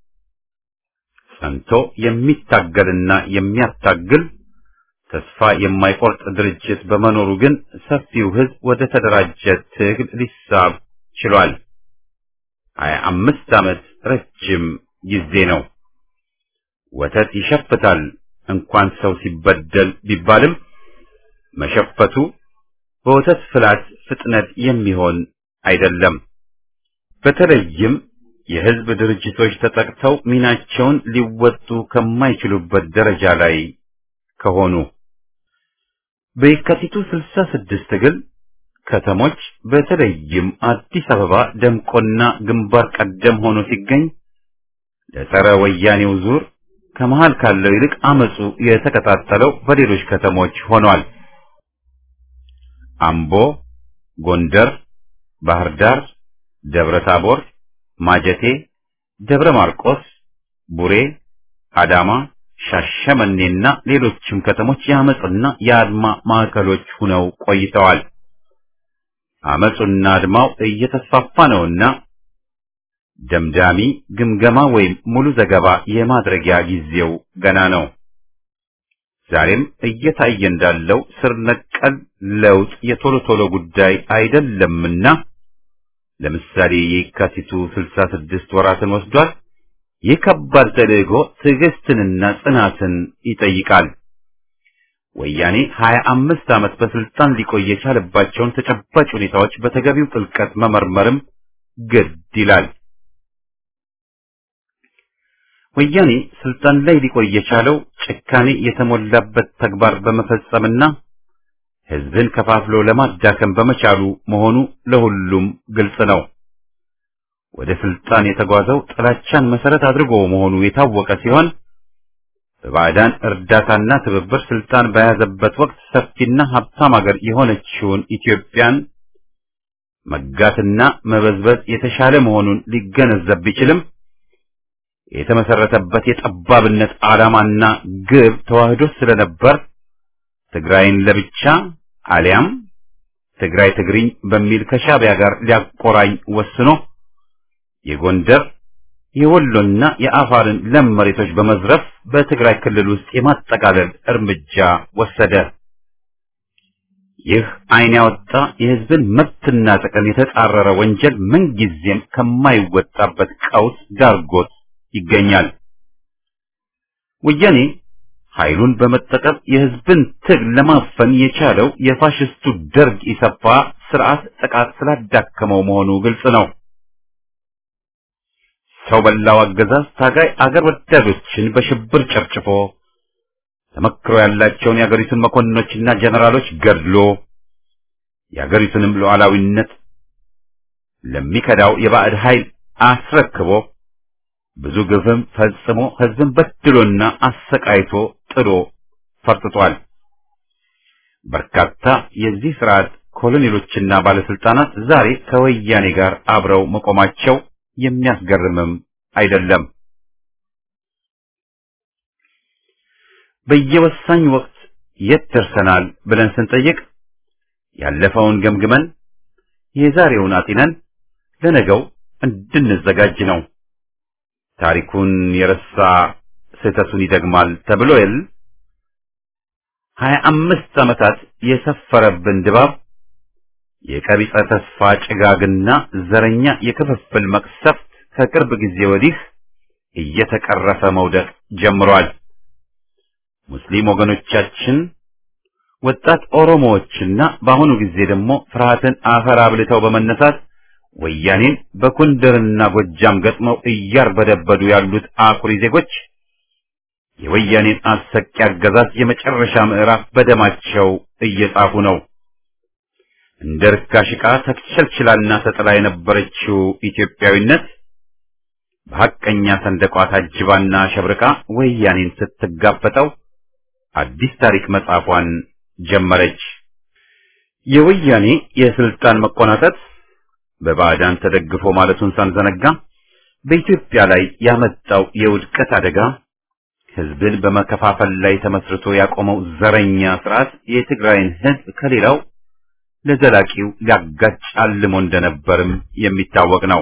ጸንቶ የሚታገልና የሚያታግል ተስፋ የማይቆርጥ ድርጅት በመኖሩ ግን ሰፊው ሕዝብ ወደ ተደራጀ ትግል ሊሳብ ችሏል። ሀያ አምስት ዓመት ረጅም ጊዜ ነው። ወተት ይሸፍታል እንኳን ሰው ሲበደል ቢባልም መሸፈቱ በወተት ፍላት ፍጥነት የሚሆን አይደለም። በተለይም የህዝብ ድርጅቶች ተጠቅተው ሚናቸውን ሊወጡ ከማይችሉበት ደረጃ ላይ ከሆኑ በየካቲቱ ስልሳ ስድስት ትግል ከተሞች በተለይም አዲስ አበባ ደምቆና ግንባር ቀደም ሆኖ ሲገኝ ለጸረ ወያኔው ዙር ከመሃል ካለው ይልቅ አመጹ የተቀጣጠለው በሌሎች ከተሞች ሆኗል። አምቦ፣ ጎንደር፣ ባህር ዳር፣ ደብረ ታቦር፣ ማጀቴ፣ ደብረ ማርቆስ፣ ቡሬ፣ አዳማ፣ ሻሸመኔና ሌሎችም ከተሞች የአመጽና የአድማ ማዕከሎች ሆነው ቆይተዋል። አመጹና አድማው እየተስፋፋ ነውና ደምዳሚ ግምገማ ወይም ሙሉ ዘገባ የማድረጊያ ጊዜው ገና ነው። ዛሬም እየታየ እንዳለው ስር ነቀል ለውጥ የቶሎ ቶሎ ጉዳይ አይደለምና ለምሳሌ የካቲቱ 66 ወራትን ወስዷል። ይህ ከባድ ተልዕኮ ትዕግስትንና ጽናትን ይጠይቃል። ወያኔ 25 ዓመት በስልጣን ሊቆይ የቻለባቸውን ተጨባጭ ሁኔታዎች በተገቢው ጥልቀት መመርመርም ግድ ይላል። ወያኔ ስልጣን ላይ ሊቆይ የቻለው ጭካኔ የተሞላበት ተግባር በመፈጸምና ሕዝብን ከፋፍሎ ለማዳከም በመቻሉ መሆኑ ለሁሉም ግልጽ ነው። ወደ ስልጣን የተጓዘው ጥላቻን መሰረት አድርጎ መሆኑ የታወቀ ሲሆን በባዕዳን እርዳታና ትብብር ስልጣን በያዘበት ወቅት ሰፊና ሀብታም ሀገር የሆነችውን ኢትዮጵያን መጋትና መበዝበዝ የተሻለ መሆኑን ሊገነዘብ ቢችልም የተመሰረተበት የጠባብነት ዓላማና ግብ ተዋህዶ ስለነበር ትግራይን ለብቻ አሊያም ትግራይ ትግሪኝ በሚል ከሻዕቢያ ጋር ሊያቆራኝ ወስኖ የጎንደር የወሎና የአፋርን ለም መሬቶች በመዝረፍ በትግራይ ክልል ውስጥ የማጠቃለል እርምጃ ወሰደ። ይህ ዓይን ያወጣ የሕዝብን መብትና ጥቅም የተጻረረ ወንጀል ምንጊዜም ከማይወጣበት ቀውስ ዳርጎት ይገኛል። ወያኔ ኃይሉን በመጠቀም የሕዝብን ትግል ለማፈን የቻለው የፋሽስቱ ደርግ ኢሰፓ ስርዓት ጥቃት ስላዳከመው መሆኑ ግልጽ ነው። ሰው በላው አገዛዝ ታጋይ አገር ወዳዶችን በሽብር ጨፍጭፎ ተመክሮ ያላቸውን የአገሪቱን መኮንኖችና ጀነራሎች ገድሎ የአገሪቱንም ሉዓላዊነት ለሚከዳው የባዕድ ኃይል አስረክቦ ብዙ ግፍም ፈጽሞ ሕዝብን በድሎና አሰቃይቶ ጥሎ ፈርጥቷል። በርካታ የዚህ ስርዓት ኮሎኔሎችና ባለስልጣናት ዛሬ ከወያኔ ጋር አብረው መቆማቸው የሚያስገርምም አይደለም። በየወሳኝ ወቅት የት ደርሰናል ብለን ስንጠይቅ ያለፈውን ገምግመን የዛሬውን አጢነን ለነገው እንድንዘጋጅ ነው። ታሪኩን የረሳ ስህተቱን ይደግማል ተብሎ የል ሀያ አምስት ዓመታት የሰፈረብን ድባብ የቀቢጸ ተስፋ ጭጋግና ዘረኛ የክፍፍል መቅሰፍት ከቅርብ ጊዜ ወዲህ እየተቀረፈ መውደቅ ጀምሯል። ሙስሊም ወገኖቻችን ወጣት ኦሮሞዎችና በአሁኑ ጊዜ ደግሞ ፍርሃትን አፈር አብልተው በመነሳት ወያኔን በኩንደርና ጎጃም ገጥመው እያርበደበዱ ያሉት አኩሪ ዜጎች የወያኔን አሰቂ አገዛዝ የመጨረሻ ምዕራፍ በደማቸው እየጻፉ ነው። እንደ ርካሽ ዕቃ ተቸልችላና ተጥላ የነበረችው ኢትዮጵያዊነት በሐቀኛ ሰንደቋ ታጅባና ሸብርቃ ወያኔን ስትጋፈጠው አዲስ ታሪክ መጻፏን ጀመረች። የወያኔ የስልጣን መቆናጠጥ በባዕዳን ተደግፎ ማለቱን ሳንዘነጋ በኢትዮጵያ ላይ ያመጣው የውድቀት አደጋ ሕዝብን በመከፋፈል ላይ ተመስርቶ ያቆመው ዘረኛ ስርዓት የትግራይን ሕዝብ ከሌላው ለዘላቂው ሊያጋጭ አልሞ እንደነበርም የሚታወቅ ነው።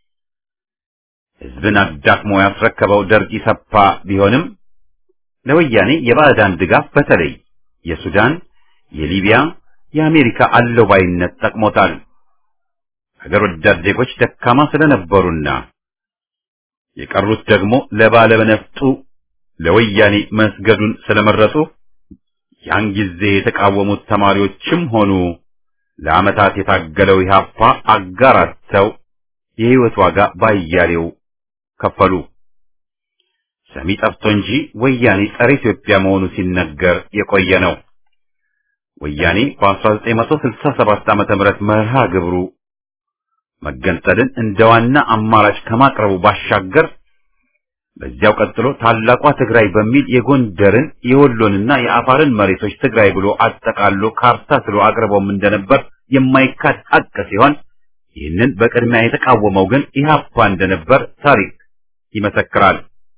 ሕዝብን አዳክሞ ያስረከበው ደርግ ኢሰፓ ቢሆንም ለወያኔ የባዕዳን ድጋፍ በተለይ የሱዳን፣ የሊቢያ፣ የአሜሪካ አለባይነት ጠቅሞታል። ሀገር ወዳድ ዜጎች ደካማ ስለነበሩና የቀሩት ደግሞ ለባለነፍጡ ለወያኔ መስገዱን ስለመረጡ ያን ጊዜ የተቃወሙት ተማሪዎችም ሆኑ ለዓመታት የታገለው ኢህአፓ አጋራተው የህይወት ዋጋ ባያሌው ከፈሉ። ሰሚ ጠፍቶ እንጂ ወያኔ ጸረ ኢትዮጵያ መሆኑ ሲነገር የቆየ ነው። ወያኔ በ1967 ዓመተ ምህረት መርሃ ግብሩ መገንጠልን እንደ ዋና አማራጭ ከማቅረቡ ባሻገር በዚያው ቀጥሎ ታላቋ ትግራይ በሚል የጎንደርን የወሎንና የአፋርን መሬቶች ትግራይ ብሎ አጠቃሎ ካርታ ስሎ አቅርቦም እንደነበር የማይካድ ሐቅ ሲሆን ይህንን በቅድሚያ የተቃወመው ግን ኢህአፓ እንደነበር ታሪክ ይመሰክራል።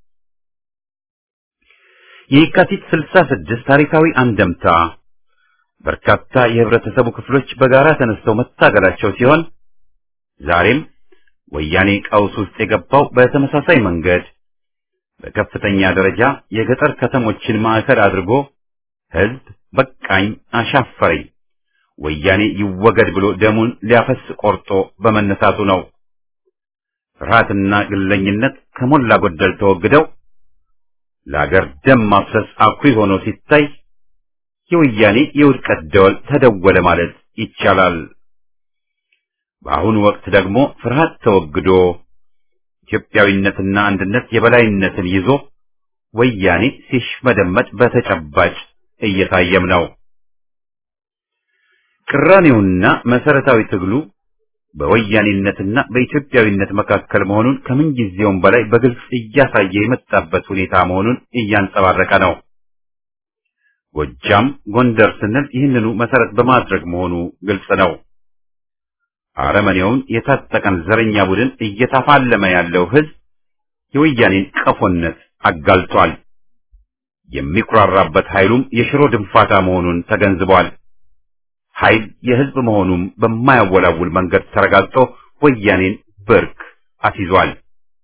የካቲት 66 ታሪካዊ አንደምታ በርካታ የህብረተሰቡ ክፍሎች በጋራ ተነስተው መታገላቸው ሲሆን ዛሬም ወያኔ ቀውስ ውስጥ የገባው በተመሳሳይ መንገድ በከፍተኛ ደረጃ የገጠር ከተሞችን ማዕከል አድርጎ ህዝብ በቃኝ አሻፈረኝ ወያኔ ይወገድ ብሎ ደሙን ሊያፈስ ቆርጦ በመነሳቱ ነው። ፍርሃትና ግለኝነት ከሞላ ጎደል ተወግደው ለአገር ደም ማፍሰስ አኩሪ ሆኖ ሲታይ የወያኔ የውድቀት ደወል ተደወለ ማለት ይቻላል። በአሁኑ ወቅት ደግሞ ፍርሃት ተወግዶ ኢትዮጵያዊነትና አንድነት የበላይነትን ይዞ ወያኔ ሲሽመደመድ በተጨባጭ እየታየም ነው። ቅራኔውና መሰረታዊ ትግሉ በወያኔነትና በኢትዮጵያዊነት መካከል መሆኑን ከምንጊዜውም በላይ በግልጽ እያሳየ የመጣበት ሁኔታ መሆኑን እያንጸባረቀ ነው። ጎጃም፣ ጎንደር ስንል ይህንኑ መሰረት በማድረግ መሆኑ ግልጽ ነው። አረመኔውን የታጠቀን ዘረኛ ቡድን እየተፋለመ ያለው ህዝብ የወያኔን ቀፎነት አጋልጧል። የሚኩራራበት ኃይሉም የሽሮ ድንፋታ መሆኑን ተገንዝቧል። ኃይል የህዝብ መሆኑም በማያወላውል መንገድ ተረጋግጦ ወያኔን ብርክ አስይዟል።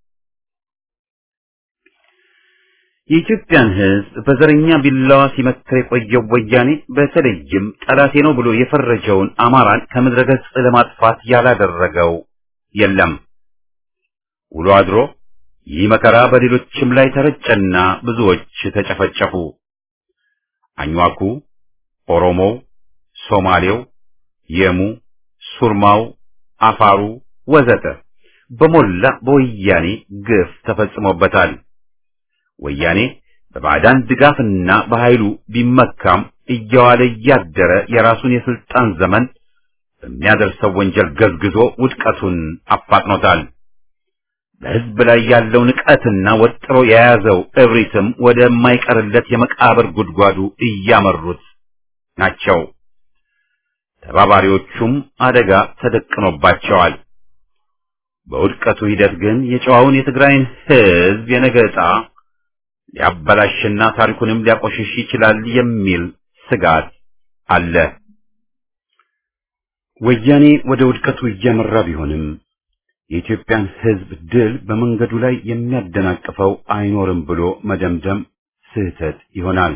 የኢትዮጵያን ህዝብ በዘረኛ ቢላዋ ሲመክር የቆየው ወያኔ በተለይም ጠላቴ ነው ብሎ የፈረጀውን አማራን ከምድረ ገጽ ለማጥፋት ያላደረገው የለም። ውሎ አድሮ ይህ መከራ በሌሎችም ላይ ተረጨና ብዙዎች ተጨፈጨፉ። አኝዋኩ፣ ኦሮሞው፣ ሶማሌው፣ የሙ፣ ሱርማው፣ አፋሩ ወዘተ በሞላ በወያኔ ግፍ ተፈጽሞበታል። ወያኔ በባዕዳን ድጋፍና በኃይሉ ቢመካም እየዋለ እያደረ የራሱን የስልጣን ዘመን በሚያደርሰው ወንጀል ገዝግዞ ውድቀቱን አፋጥኖታል። በህዝብ ላይ ያለው ንቀትና ወጥሮ የያዘው እብሪትም ወደማይቀርለት የመቃብር ጉድጓዱ እያመሩት ናቸው። ተባባሪዎቹም አደጋ ተደቅኖባቸዋል። በውድቀቱ ሂደት ግን የጨዋውን የትግራይን ህዝብ የነገ ዕጣ ሊያበላሽና ታሪኩንም ሊያቆሽሽ ይችላል የሚል ስጋት አለ። ወያኔ ወደ ውድቀቱ እያመራ ቢሆንም የኢትዮጵያን ሕዝብ ድል በመንገዱ ላይ የሚያደናቅፈው አይኖርም ብሎ መደምደም ስህተት ይሆናል።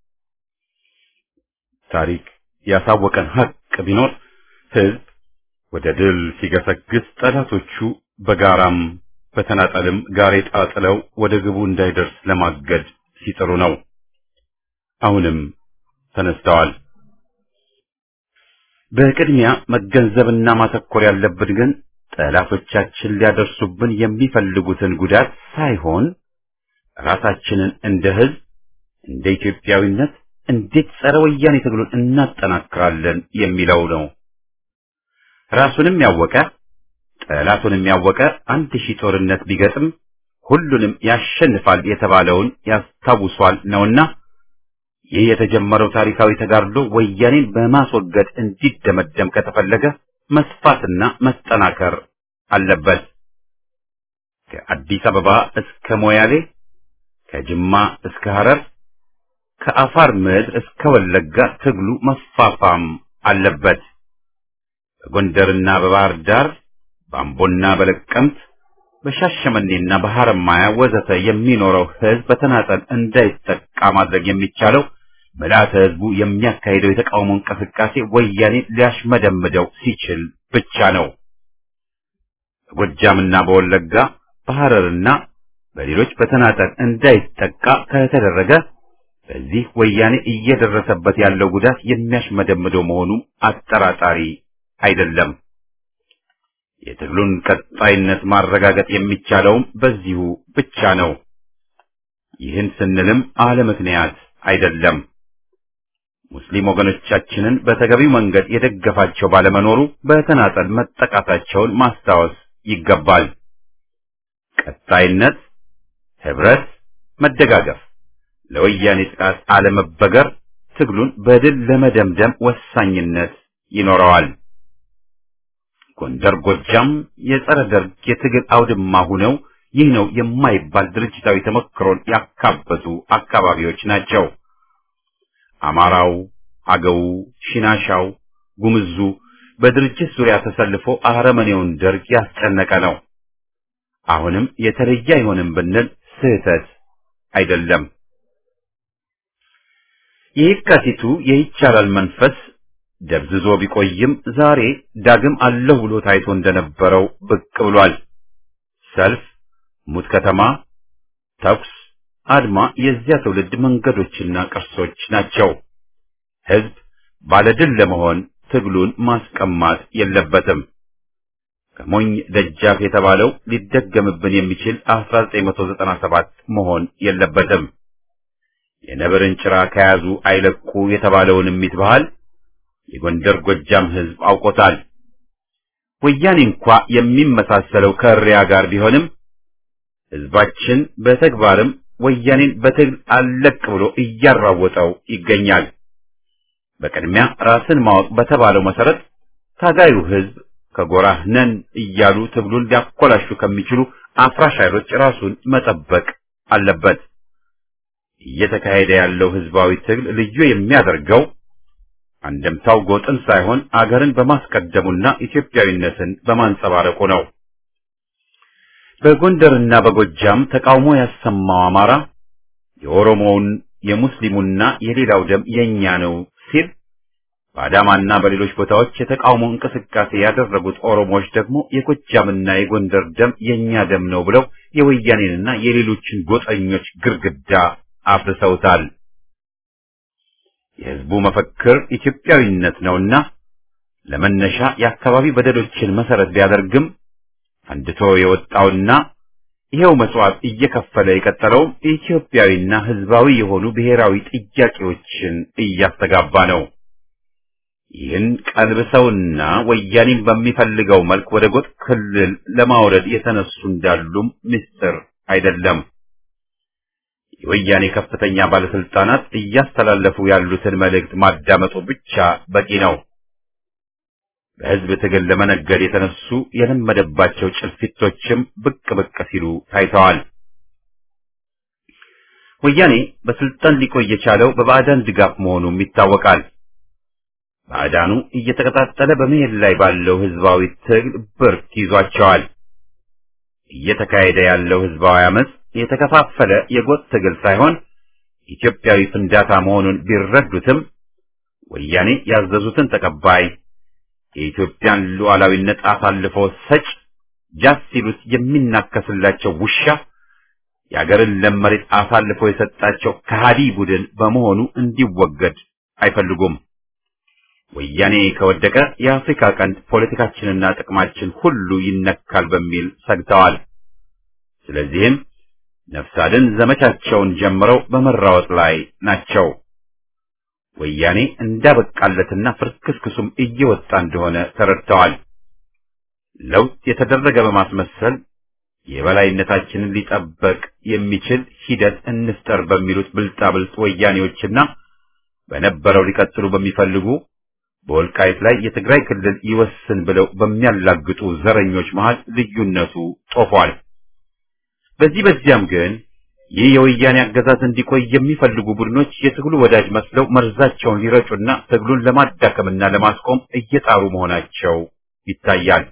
ታሪክ ያሳወቀን ሀቅ ቢኖር ሕዝብ ወደ ድል ሲገሰግስ ጠላቶቹ በጋራም በተናጠልም ጋሬጣ ጥለው ወደ ግቡ እንዳይደርስ ለማገድ ሲጥሩ ነው። አሁንም ተነስተዋል። በቅድሚያ መገንዘብና ማተኮር ያለብን ግን ጠላቶቻችን ሊያደርሱብን የሚፈልጉትን ጉዳት ሳይሆን ራሳችንን እንደ ሕዝብ እንደ ኢትዮጵያዊነት እንዴት ጸረ ወያኔ ትግሉን እናጠናክራለን የሚለው ነው። ራሱንም ያወቀ ጠላቱንም ያወቀ አንድ ሺህ ጦርነት ቢገጥም ሁሉንም ያሸንፋል የተባለውን ያስታውሷል ነውና ይህ የተጀመረው ታሪካዊ ተጋድሎ ወያኔን በማስወገድ እንዲደመደም ከተፈለገ መስፋትና መጠናከር አለበት። ከአዲስ አበባ እስከ ሞያሌ፣ ከጅማ እስከ ሐረር፣ ከአፋር ምድር እስከ ወለጋ ትግሉ መፋፋም አለበት። በጎንደርና በባህር ዳር፣ በአምቦና በለቀምት፣ በሻሸመኔና በሐረማያ ወዘተ የሚኖረው ሕዝብ በተናጠል እንዳይጠቃ ማድረግ የሚቻለው ምልዓተ ሕዝቡ የሚያካሂደው የተቃውሞ እንቅስቃሴ ወያኔ ሊያሽመደምደው ሲችል ብቻ ነው። በጎጃምና በወለጋ በሐረርና በሌሎች በተናጠል እንዳይጠቃ ከተደረገ በዚህ ወያኔ እየደረሰበት ያለው ጉዳት የሚያሽመደምደው መሆኑ አጠራጣሪ አይደለም። የትግሉን ቀጣይነት ማረጋገጥ የሚቻለውም በዚሁ ብቻ ነው። ይህን ስንልም አለ ምክንያት አይደለም። ሙስሊም ወገኖቻችንን በተገቢው መንገድ የደገፋቸው ባለመኖሩ በተናጠል መጠቃታቸውን ማስታወስ ይገባል። ቀጣይነት፣ ህብረት፣ መደጋገፍ፣ ለወያኔ ጥቃት አለመበገር ትግሉን በድል ለመደምደም ወሳኝነት ይኖረዋል። ጎንደር፣ ጎጃም የጸረ ደርግ የትግል አውድማ ሁነው ይህ ነው የማይባል ድርጅታዊ ተሞክሮን ያካበቱ አካባቢዎች ናቸው። አማራው፣ አገው፣ ሽናሻው፣ ጉምዙ በድርጅት ዙሪያ ተሰልፎ አረመኔውን ደርግ ያስጨነቀ ነው። አሁንም የተለየ አይሆንም ብንል ስህተት አይደለም። የየካቲቱ የይቻላል መንፈስ ደብዝዞ ቢቆይም ዛሬ ዳግም አለሁ ብሎ ታይቶ እንደነበረው ብቅ ብሏል። ሰልፍ፣ ሙት ከተማ፣ ተኩስ፣ አድማ የዚያ ትውልድ መንገዶችና ቅርሶች ናቸው። ህዝብ ባለድል ለመሆን ትግሉን ማስቀማት የለበትም። ከሞኝ ደጃፍ የተባለው ሊደገምብን የሚችል 1997 መሆን የለበትም። የነብርን ጭራ ከያዙ አይለቁ የተባለውን እሚት ባህል የጎንደር ጎጃም ህዝብ አውቆታል። ወያኔ እንኳ የሚመሳሰለው ከእሪያ ጋር ቢሆንም ህዝባችን በተግባርም ወያኔን በትግል አለቅ ብሎ እያራወጠው ይገኛል። በቅድሚያ ራስን ማወቅ በተባለው መሰረት ታጋዩ ህዝብ ከጎራህ ነን እያሉ ትግሉን ሊያኮላሹ ከሚችሉ አፍራሽ ኃይሎች ራሱን መጠበቅ አለበት። እየተካሄደ ያለው ህዝባዊ ትግል ልዩ የሚያደርገው አንደምታው ጎጥን ሳይሆን አገርን በማስቀደሙና ኢትዮጵያዊነትን በማንጸባረቁ ነው። በጎንደርና በጎጃም ተቃውሞ ያሰማው አማራ የኦሮሞውን የሙስሊሙና የሌላው ደም የኛ ነው ሲል በአዳማና በሌሎች ቦታዎች የተቃውሞ እንቅስቃሴ ያደረጉት ኦሮሞዎች ደግሞ የጎጃምና የጎንደር ደም የኛ ደም ነው ብለው የወያኔንና የሌሎችን ጎጠኞች ግርግዳ አፍርሰውታል። የህዝቡ መፈክር ኢትዮጵያዊነት ነውና ለመነሻ የአካባቢ በደሎችን መሰረት ቢያደርግም ፈንድቶ የወጣውና ይሄው መስዋዕት እየከፈለ የቀጠለው ኢትዮጵያዊና ህዝባዊ የሆኑ ብሔራዊ ጥያቄዎችን እያስተጋባ ነው። ይህን ቀልብሰውና ወያኔን በሚፈልገው መልክ ወደ ጎጥ ክልል ለማውረድ የተነሱ እንዳሉም ምስጢር አይደለም። የወያኔ ከፍተኛ ባለስልጣናት እያስተላለፉ ያሉትን መልእክት ማዳመጡ ብቻ በቂ ነው። በህዝብ ትግል ለመነገድ የተነሱ የለመደባቸው ጭልፊቶችም ብቅ ብቅ ሲሉ ታይተዋል። ወያኔ በስልጣን ሊቆይ የቻለው በባዕዳን ድጋፍ መሆኑም ይታወቃል። ባዕዳኑ እየተቀጣጠለ በመሄድ ላይ ባለው ህዝባዊ ትግል ብርክ ይዟቸዋል። እየተካሄደ ያለው ህዝባዊ አመፅ የተከፋፈለ የጎጥ ትግል ሳይሆን ኢትዮጵያዊ ፍንዳታ መሆኑን ቢረዱትም ወያኔ ያዘዙትን ተቀባይ፣ የኢትዮጵያን ሉዓላዊነት አሳልፎ ሰጭ፣ ጃስ ሲሉት የሚናከስላቸው ውሻ፣ የአገርን ለም መሬት አሳልፎ የሰጣቸው ከሃዲ ቡድን በመሆኑ እንዲወገድ አይፈልጉም። ወያኔ ከወደቀ የአፍሪካ ቀንድ ፖለቲካችንና ጥቅማችን ሁሉ ይነካል በሚል ሰግተዋል። ስለዚህም ነፍስ አድን ዘመቻቸውን ጀምረው በመራወጥ ላይ ናቸው። ወያኔ እንዳበቃለትና ፍርክስክሱም እየወጣ እንደሆነ ተረድተዋል። ለውጥ የተደረገ በማስመሰል የበላይነታችንን ሊጠበቅ የሚችል ሂደት እንፍጠር በሚሉት ብልጣብልጥ ወያኔዎችና በነበረው ሊቀጥሉ በሚፈልጉ በወልቃይት ላይ የትግራይ ክልል ይወስን ብለው በሚያላግጡ ዘረኞች መሃል ልዩነቱ ጦፏል። በዚህ በዚያም ግን ይህ የወያኔ አገዛዝ እንዲቆይ የሚፈልጉ ቡድኖች የትግሉ ወዳጅ መስለው መርዛቸውን ሊረጩና ትግሉን ለማዳከምና ለማስቆም እየጣሩ መሆናቸው ይታያል።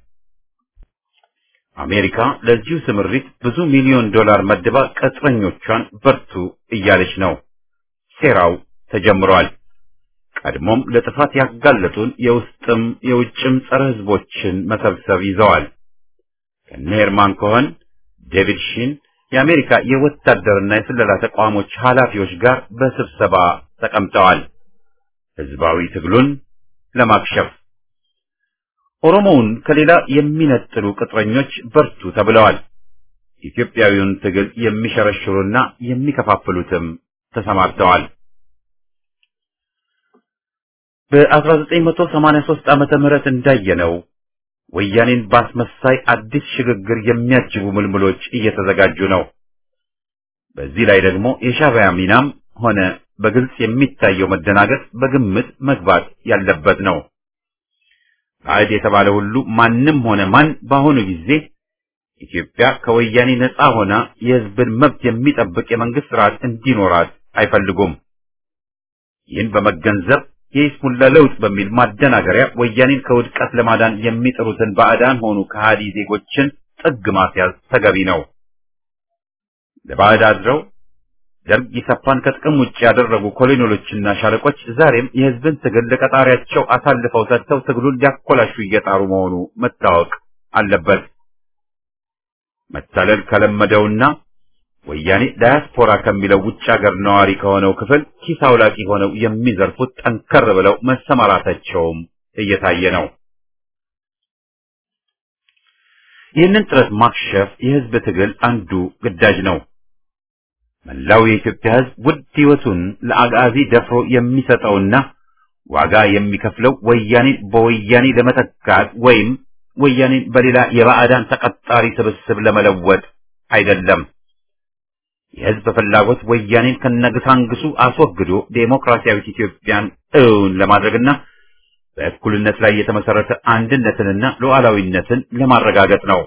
አሜሪካ ለዚሁ ስምሪት ብዙ ሚሊዮን ዶላር መድባ ቅጥረኞቿን በርቱ እያለች ነው። ሴራው ተጀምሯል። ቀድሞም ለጥፋት ያጋለጡን የውስጥም የውጭም ጸረ ሕዝቦችን መሰብሰብ ይዘዋል። ከነ ሄርማን ኮኸን፣ ዴቪድ ሺን የአሜሪካ የወታደርና የስለላ ተቋሞች ኃላፊዎች ጋር በስብሰባ ተቀምጠዋል። ሕዝባዊ ትግሉን ለማክሸፍ ኦሮሞውን ከሌላ የሚነጥሉ ቅጥረኞች በርቱ ተብለዋል። ኢትዮጵያዊውን ትግል የሚሸረሽሩና የሚከፋፍሉትም ተሰማርተዋል። በ1983 ዓመተ ምህረት እንዳየነው ወያኔን ባስመሳይ አዲስ ሽግግር የሚያጅቡ ምልምሎች እየተዘጋጁ ነው። በዚህ ላይ ደግሞ የሻዕቢያ ሚናም ሆነ በግልጽ የሚታየው መደናገጥ በግምት መግባት ያለበት ነው። ባዕድ የተባለ ሁሉ ማንም ሆነ ማን በአሁኑ ጊዜ ኢትዮጵያ ከወያኔ ነፃ ሆና የሕዝብን መብት የሚጠብቅ የመንግስት ስርዓት እንዲኖራት አይፈልጉም። ይህን በመገንዘብ የይስሙላ ለውጥ በሚል ማደናገሪያ ወያኔን ከውድቀት ለማዳን የሚጥሩትን ባዕዳን ሆኑ ከሃዲ ዜጎችን ጥግ ማስያዝ ተገቢ ነው። ለባዕድ አድረው ደርግ ኢሰፓን ከጥቅም ውጭ ያደረጉ ኮሎኔሎችና ሻለቆች ዛሬም የህዝብን ትግል ለቀጣሪያቸው አሳልፈው ሰጥተው ትግሉን ሊያኮላሹ እየጣሩ መሆኑ መታወቅ አለበት። መታለል ከለመደውና ወያኔ ዳያስፖራ ከሚለው ውጭ ሀገር ነዋሪ ከሆነው ክፍል ኪስ አውላቂ ሆነው የሚዘርፉት ጠንከር ብለው መሰማራታቸውም እየታየ ነው። ይህንን ጥረት ማክሸፍ የህዝብ ትግል አንዱ ግዳጅ ነው። መላው የኢትዮጵያ ህዝብ ውድ ህይወቱን ለአጋዚ ደፍሮ የሚሰጠውና ዋጋ የሚከፍለው ወያኔን በወያኔ ለመተካት ወይም ወያኔን በሌላ የባዕዳን ተቀጣሪ ስብስብ ለመለወጥ አይደለም። የህዝብ ፍላጎት ወያኔን ከነግሳንግሱ አስወግዶ ዴሞክራሲያዊት ኢትዮጵያን እውን ለማድረግና በእኩልነት ላይ የተመሰረተ አንድነትንና ሉዓላዊነትን ለማረጋገጥ ነው።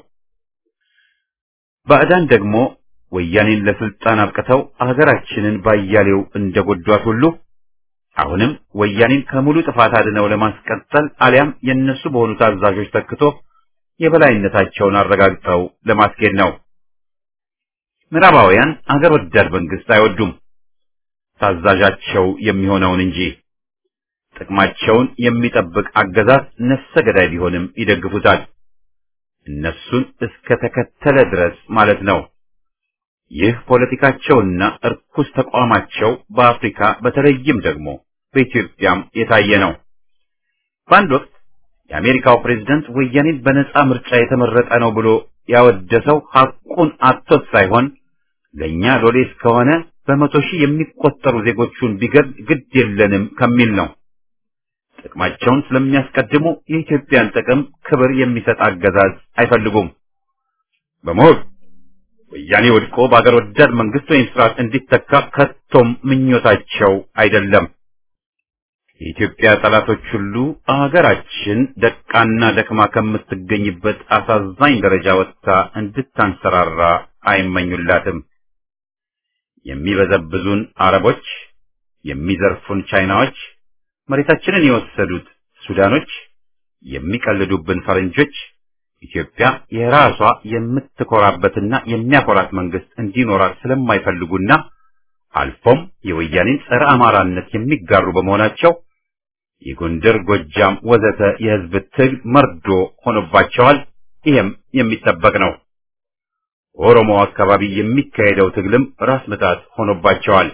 ባዕዳን ደግሞ ወያኔን ለስልጣን አብቅተው አገራችንን ባያሌው እንደጎዷት ሁሉ አሁንም ወያኔን ከሙሉ ጥፋት አድነው ለማስቀጠል አሊያም የነሱ በሆኑ ታዛዦች ተክቶ የበላይነታቸውን አረጋግጠው ለማስኬድ ነው። ምዕራባውያን አገር ወዳድ መንግስት አይወዱም፣ ታዛዣቸው የሚሆነውን እንጂ ጥቅማቸውን የሚጠብቅ አገዛዝ ነፍሰ ገዳይ ቢሆንም ይደግፉታል። እነሱን እስከ ተከተለ ድረስ ማለት ነው። ይህ ፖለቲካቸውና እርኩስ ተቋማቸው በአፍሪካ በተለይም ደግሞ በኢትዮጵያም የታየ ነው። በአንድ ወቅት የአሜሪካው ፕሬዝደንት ወያኔን በነጻ ምርጫ የተመረጠ ነው ብሎ ያወደሰው ሐቁን አጥቶት ሳይሆን ለእኛ ሎሌ እስከሆነ በመቶ ሺህ የሚቆጠሩ ዜጎቹን ቢገድል ግድ የለንም ከሚል ነው። ጥቅማቸውን ስለሚያስቀድሙ የኢትዮጵያን ጥቅም ክብር የሚሰጥ አገዛዝ አይፈልጉም። በመሆን ወያኔ ወድቆ በአገር ወዳድ መንግስት ወይም ስርዓት እንዲተካ ከቶም ምኞታቸው አይደለም። የኢትዮጵያ ጠላቶች ሁሉ አገራችን ደቃና ደክማ ከምትገኝበት አሳዛኝ ደረጃ ወጥታ እንድታንሰራራ አይመኙላትም። የሚበዘብዙን አረቦች፣ የሚዘርፉን ቻይናዎች፣ መሬታችንን የወሰዱት ሱዳኖች፣ የሚቀልዱብን ፈረንጆች ኢትዮጵያ የራሷ የምትኮራበትና የሚያኮራት መንግስት እንዲኖራት ስለማይፈልጉና አልፎም የወያኔን ጸረ አማራነት የሚጋሩ በመሆናቸው የጎንደር፣ ጎጃም ወዘተ የህዝብ ትግል መርዶ ሆኖባቸዋል። ይህም የሚጠበቅ ነው። ኦሮሞ አካባቢ የሚካሄደው ትግልም ራስ ምታት ሆኖባቸዋል።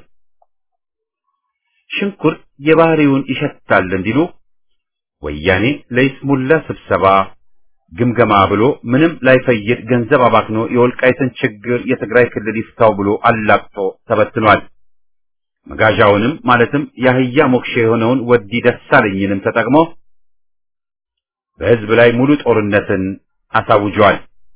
ሽንኩርት የባህሪውን ይሸታል እንዲሉ ወያኔ ለይስሙላ ስብሰባ ግምገማ ብሎ ምንም ላይፈይድ ገንዘብ አባክኖ የወልቃይትን ችግር የትግራይ ክልል ይፍታው ብሎ አላቅጦ ተበትኗል። መጋዣውንም ማለትም የአህያ ሞክሼ የሆነውን ወዲ ደሳለኝንም ተጠቅሞ በህዝብ ላይ ሙሉ ጦርነትን አሳውጇል።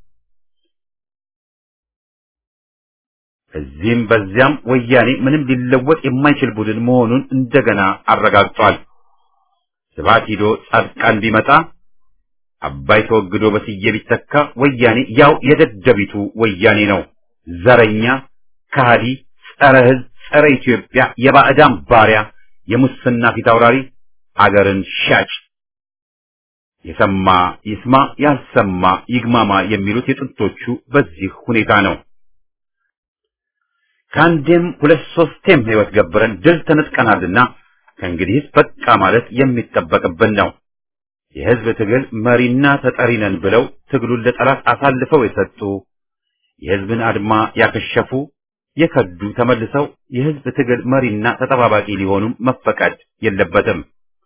እዚህም በዚያም ወያኔ ምንም ሊለወጥ የማይችል ቡድን መሆኑን እንደገና አረጋግጧል። ስብሐት ሂዶ ጻድቃን ቢመጣ አባይ ተወግዶ በስዬ ቢተካ ወያኔ ያው የደደቢቱ ወያኔ ነው። ዘረኛ፣ ከሃዲ፣ ጸረ ህዝብ፣ ጸረ ኢትዮጵያ፣ የባዕዳን ባሪያ፣ የሙስና ፊት አውራሪ፣ አገርን ሻጭ። የሰማ ይስማ፣ ያልሰማ ይግማማ የሚሉት የጥንቶቹ በዚህ ሁኔታ ነው። ከአንዴም ሁለት ሶስቴም ህይወት ገብረን ድል ተነጥቀናልና ከእንግዲህስ በቃ ማለት የሚጠበቅብን ነው። የህዝብ ትግል መሪና ተጠሪ ነን ብለው ትግሉን ለጠላት አሳልፈው የሰጡ የህዝብን አድማ ያከሸፉ የከዱ ተመልሰው የህዝብ ትግል መሪና ተጠባባቂ ሊሆኑም መፈቀድ የለበትም።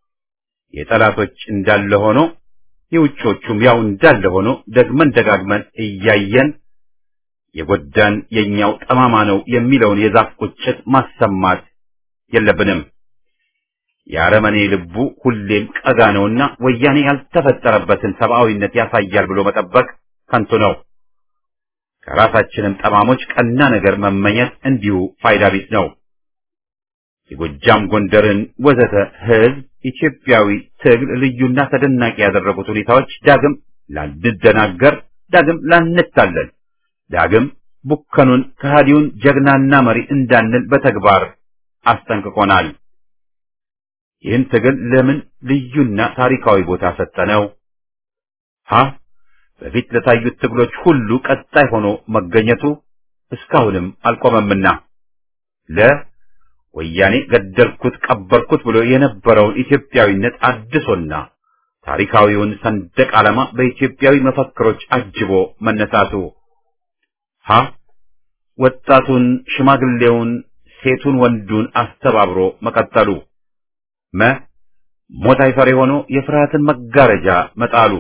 የጠላቶች እንዳለ ሆኖ የውጮቹም ያው እንዳለ ሆኖ ደግመን ደጋግመን እያየን የጎዳን የኛው ጠማማ ነው የሚለውን የዛፍ ቁጭት ማሰማት የለብንም። የአረመኔ ልቡ ሁሌም ቀጋ ነውና ወያኔ ያልተፈጠረበትን ሰብአዊነት ያሳያል ብሎ መጠበቅ ከንቱ ነው። ከራሳችንም ጠማሞች ቀና ነገር መመኘት እንዲሁ ፋይዳ ቢስ ነው። የጎጃም ጎንደርን ወዘተ ህዝብ ኢትዮጵያዊ ትግል ልዩና ተደናቂ ያደረጉት ሁኔታዎች ዳግም ላንደናገር፣ ዳግም ላንታለል፣ ዳግም ቡከኑን ከሃዲውን ጀግናና መሪ እንዳንል በተግባር አስጠንቅቆናል። ይህን ትግል ለምን ልዩና ታሪካዊ ቦታ ሰጠነው? ሀ በፊት ለታዩት ትግሎች ሁሉ ቀጣይ ሆኖ መገኘቱ እስካሁንም አልቆመምና ለ ወያኔ ገደልኩት ቀበርኩት ብሎ የነበረውን ኢትዮጵያዊነት አድሶና ታሪካዊውን ሰንደቅ ዓላማ በኢትዮጵያዊ መፈክሮች አጅቦ መነሳቱ ሀ ወጣቱን፣ ሽማግሌውን፣ ሴቱን፣ ወንዱን አስተባብሮ መቀጠሉ መ ሞት አይፈሬ ሆኖ የፍርሃትን መጋረጃ መጣሉ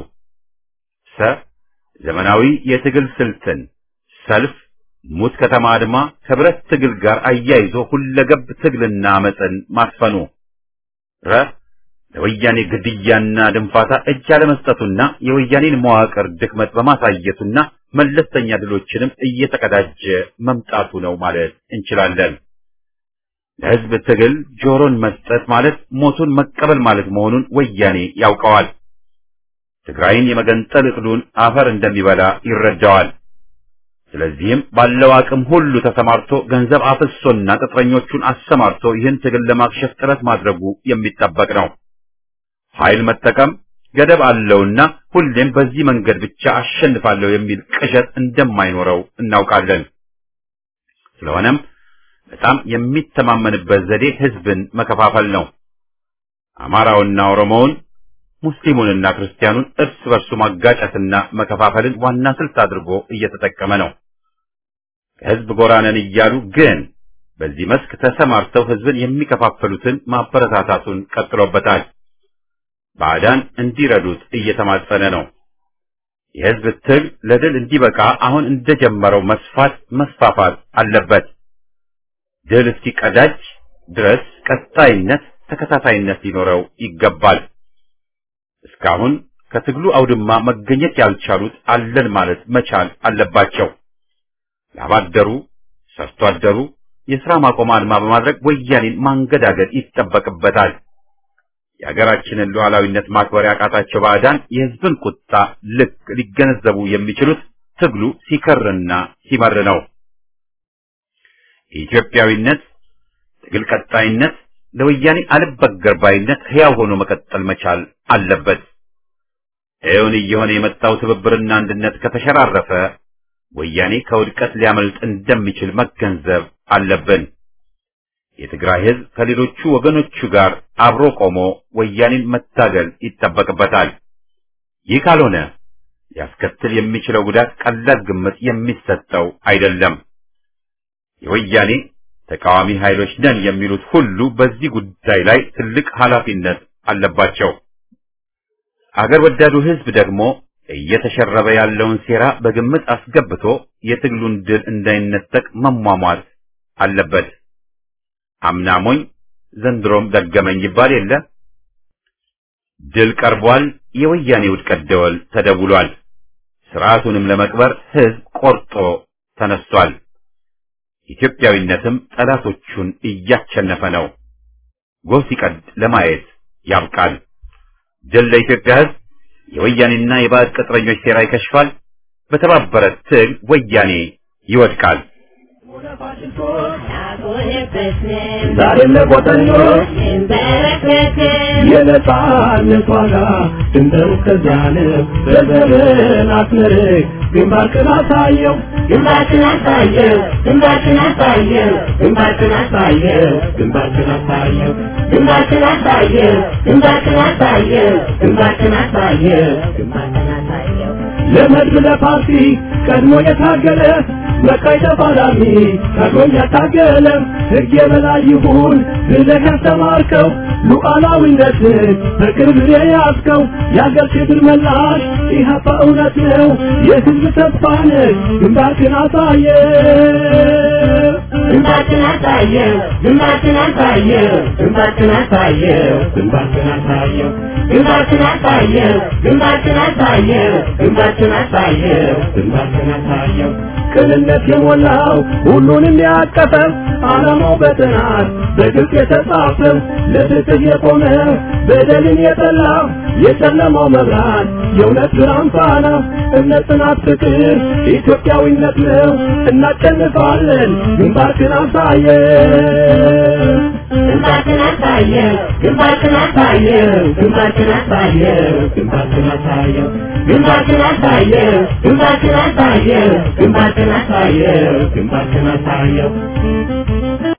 ሰ ዘመናዊ የትግል ስልትን ሰልፍ፣ ሙት ከተማ አድማ ከብረት ትግል ጋር አያይዞ ሁለገብ ትግልና አመፅን ማስፈኑ ረ ለወያኔ ግድያና ድንፋታ እጅ አለመስጠቱና የወያኔን መዋቅር ድክመት በማሳየቱና መለስተኛ ድሎችንም እየተቀዳጀ መምጣቱ ነው ማለት እንችላለን። ለህዝብ ትግል ጆሮን መስጠት ማለት ሞቱን መቀበል ማለት መሆኑን ወያኔ ያውቀዋል። ትግራይን የመገንጠል እቅዱን አፈር እንደሚበላ ይረዳዋል። ስለዚህም ባለው አቅም ሁሉ ተሰማርቶ ገንዘብ አፍሶና ቅጥረኞቹን አሰማርቶ ይህን ትግል ለማክሸፍ ጥረት ማድረጉ የሚጠበቅ ነው። ኃይል መጠቀም ገደብ አለውና ሁሌም በዚህ መንገድ ብቻ አሸንፋለሁ የሚል ቅዠት እንደማይኖረው እናውቃለን። ስለሆነም በጣም የሚተማመንበት ዘዴ ህዝብን መከፋፈል ነው። አማራውና ኦሮሞውን፣ ሙስሊሙንና ክርስቲያኑን እርስ በርሱ ማጋጨትና መከፋፈልን ዋና ስልት አድርጎ እየተጠቀመ ነው። ከህዝብ ጎራ ነን እያሉ ግን በዚህ መስክ ተሰማርተው ህዝብን የሚከፋፈሉትን ማበረታታቱን ቀጥሎበታል። ባዕዳን እንዲረዱት እየተማጸነ ነው። የህዝብ ትግል ለድል እንዲበቃ አሁን እንደጀመረው መስፋት መስፋፋት አለበት። ድል እስኪቀዳጅ ድረስ ቀጣይነት፣ ተከታታይነት ሊኖረው ይገባል። እስካሁን ከትግሉ አውድማ መገኘት ያልቻሉት አለን ማለት መቻል አለባቸው። ላባደሩ፣ ሰርቶ አደሩ የሥራ ማቆም አድማ በማድረግ ወያኔን ማንገዳገድ ይጠበቅበታል። የሀገራችንን ሉዓላዊነት ማክበር ያቃታቸው ባዕዳን የህዝብን ቁጣ ልክ ሊገነዘቡ የሚችሉት ትግሉ ሲከርና ሲመር ነው። ኢትዮጵያዊነት፣ ትግል ቀጣይነት፣ ለወያኔ አልበገር ባይነት ሕያው ሆኖ መቀጠል መቻል አለበት። እውን እየሆነ የመጣው ትብብርና አንድነት ከተሸራረፈ ወያኔ ከውድቀት ሊያመልጥ እንደሚችል መገንዘብ አለብን። የትግራይ ሕዝብ ከሌሎቹ ወገኖቹ ጋር አብሮ ቆሞ ወያኔን መታገል ይጠበቅበታል። ይህ ካልሆነ ሊያስከትል የሚችለው ጉዳት ቀላል ግምት የሚሰጠው አይደለም። የወያኔ ተቃዋሚ ኃይሎች ነን የሚሉት ሁሉ በዚህ ጉዳይ ላይ ትልቅ ኃላፊነት አለባቸው። አገር ወዳዱ ሕዝብ ደግሞ እየተሸረበ ያለውን ሴራ በግምት አስገብቶ የትግሉን ድል እንዳይነጠቅ መሟሟት አለበት። አምናሞኝ ዘንድሮም ደገመኝ ይባል የለ። ድል ቀርቧል። የወያኔ ውድቀት ደወል ተደውሏል። ስርዓቱንም ለመቅበር ሕዝብ ቆርጦ ተነስቷል። ኢትዮጵያዊነትም ጠላቶቹን እያቸነፈ ነው። ጎህ ሲቀድ ለማየት ያብቃል። ድል ለኢትዮጵያ ሕዝብ። የወያኔና የባዕድ ቅጥረኞች ሴራ ይከሽፋል። በተባበረ ትግል ወያኔ ይወድቃል። ዛሬም ለቆጠኞች የነጻነት ዋጋ ድንበሩ ከዚያ ነው። በዘመን አስመርቅ ግንባርክን አሳየው ግንባርክን አሳየው ግንባርክን አሳየው ግንባርክን አሳየው ግንባርክን አሳየው ግንባርክን አሳየው ግንባርክን አሳየው ግንባርክን አሳየው ግንባርክን አሳየው ለመድብ ለፓርቲ ቀድሞ የታገለ በቀይ ተፋላሚ ቀድሞኝ ያታገለ ሕግ የበላይ ይሁን ብለህ ያስተማርከው ሉዓላዊነትን በቅርብ የያዝከው የአገር ክብር መላሽ ኢህአፓ እውነት ነው የሕዝብ ተስፋ ነህ ግንባርክን አሳየ ግንባርክን አሳየው ግንባርክን አሳየው ግንባርክን አሳየው ግንባርክን አሳየው ግንባርክን አሳየው ግንባርክን አሳየው ግንባርክን አሳየው ግንባርክን አሳየው ቅንነት የሞላው ሁሉንም ያቀፈ ዓላማው በጥናት በግልጽ የተጻፈ ለፍትህ የቆመ በደልን የጠላ የጨለማው መብራት የእውነት ብርሃን ፋና እምነት፣ ጽናት፣ ፍቅር ኢትዮጵያዊነት ነው። እናሸንፋለን። ግንባርክን አሳየ ግንባርክን አሳየ ግንባርክን አሳየ ግንባርክን አሳየ ግንባርክን አሳየ ግንባርክን አሳየ ግንባርክን አሳየ ግንባርክን አሳየ ግንባርክን አሳየው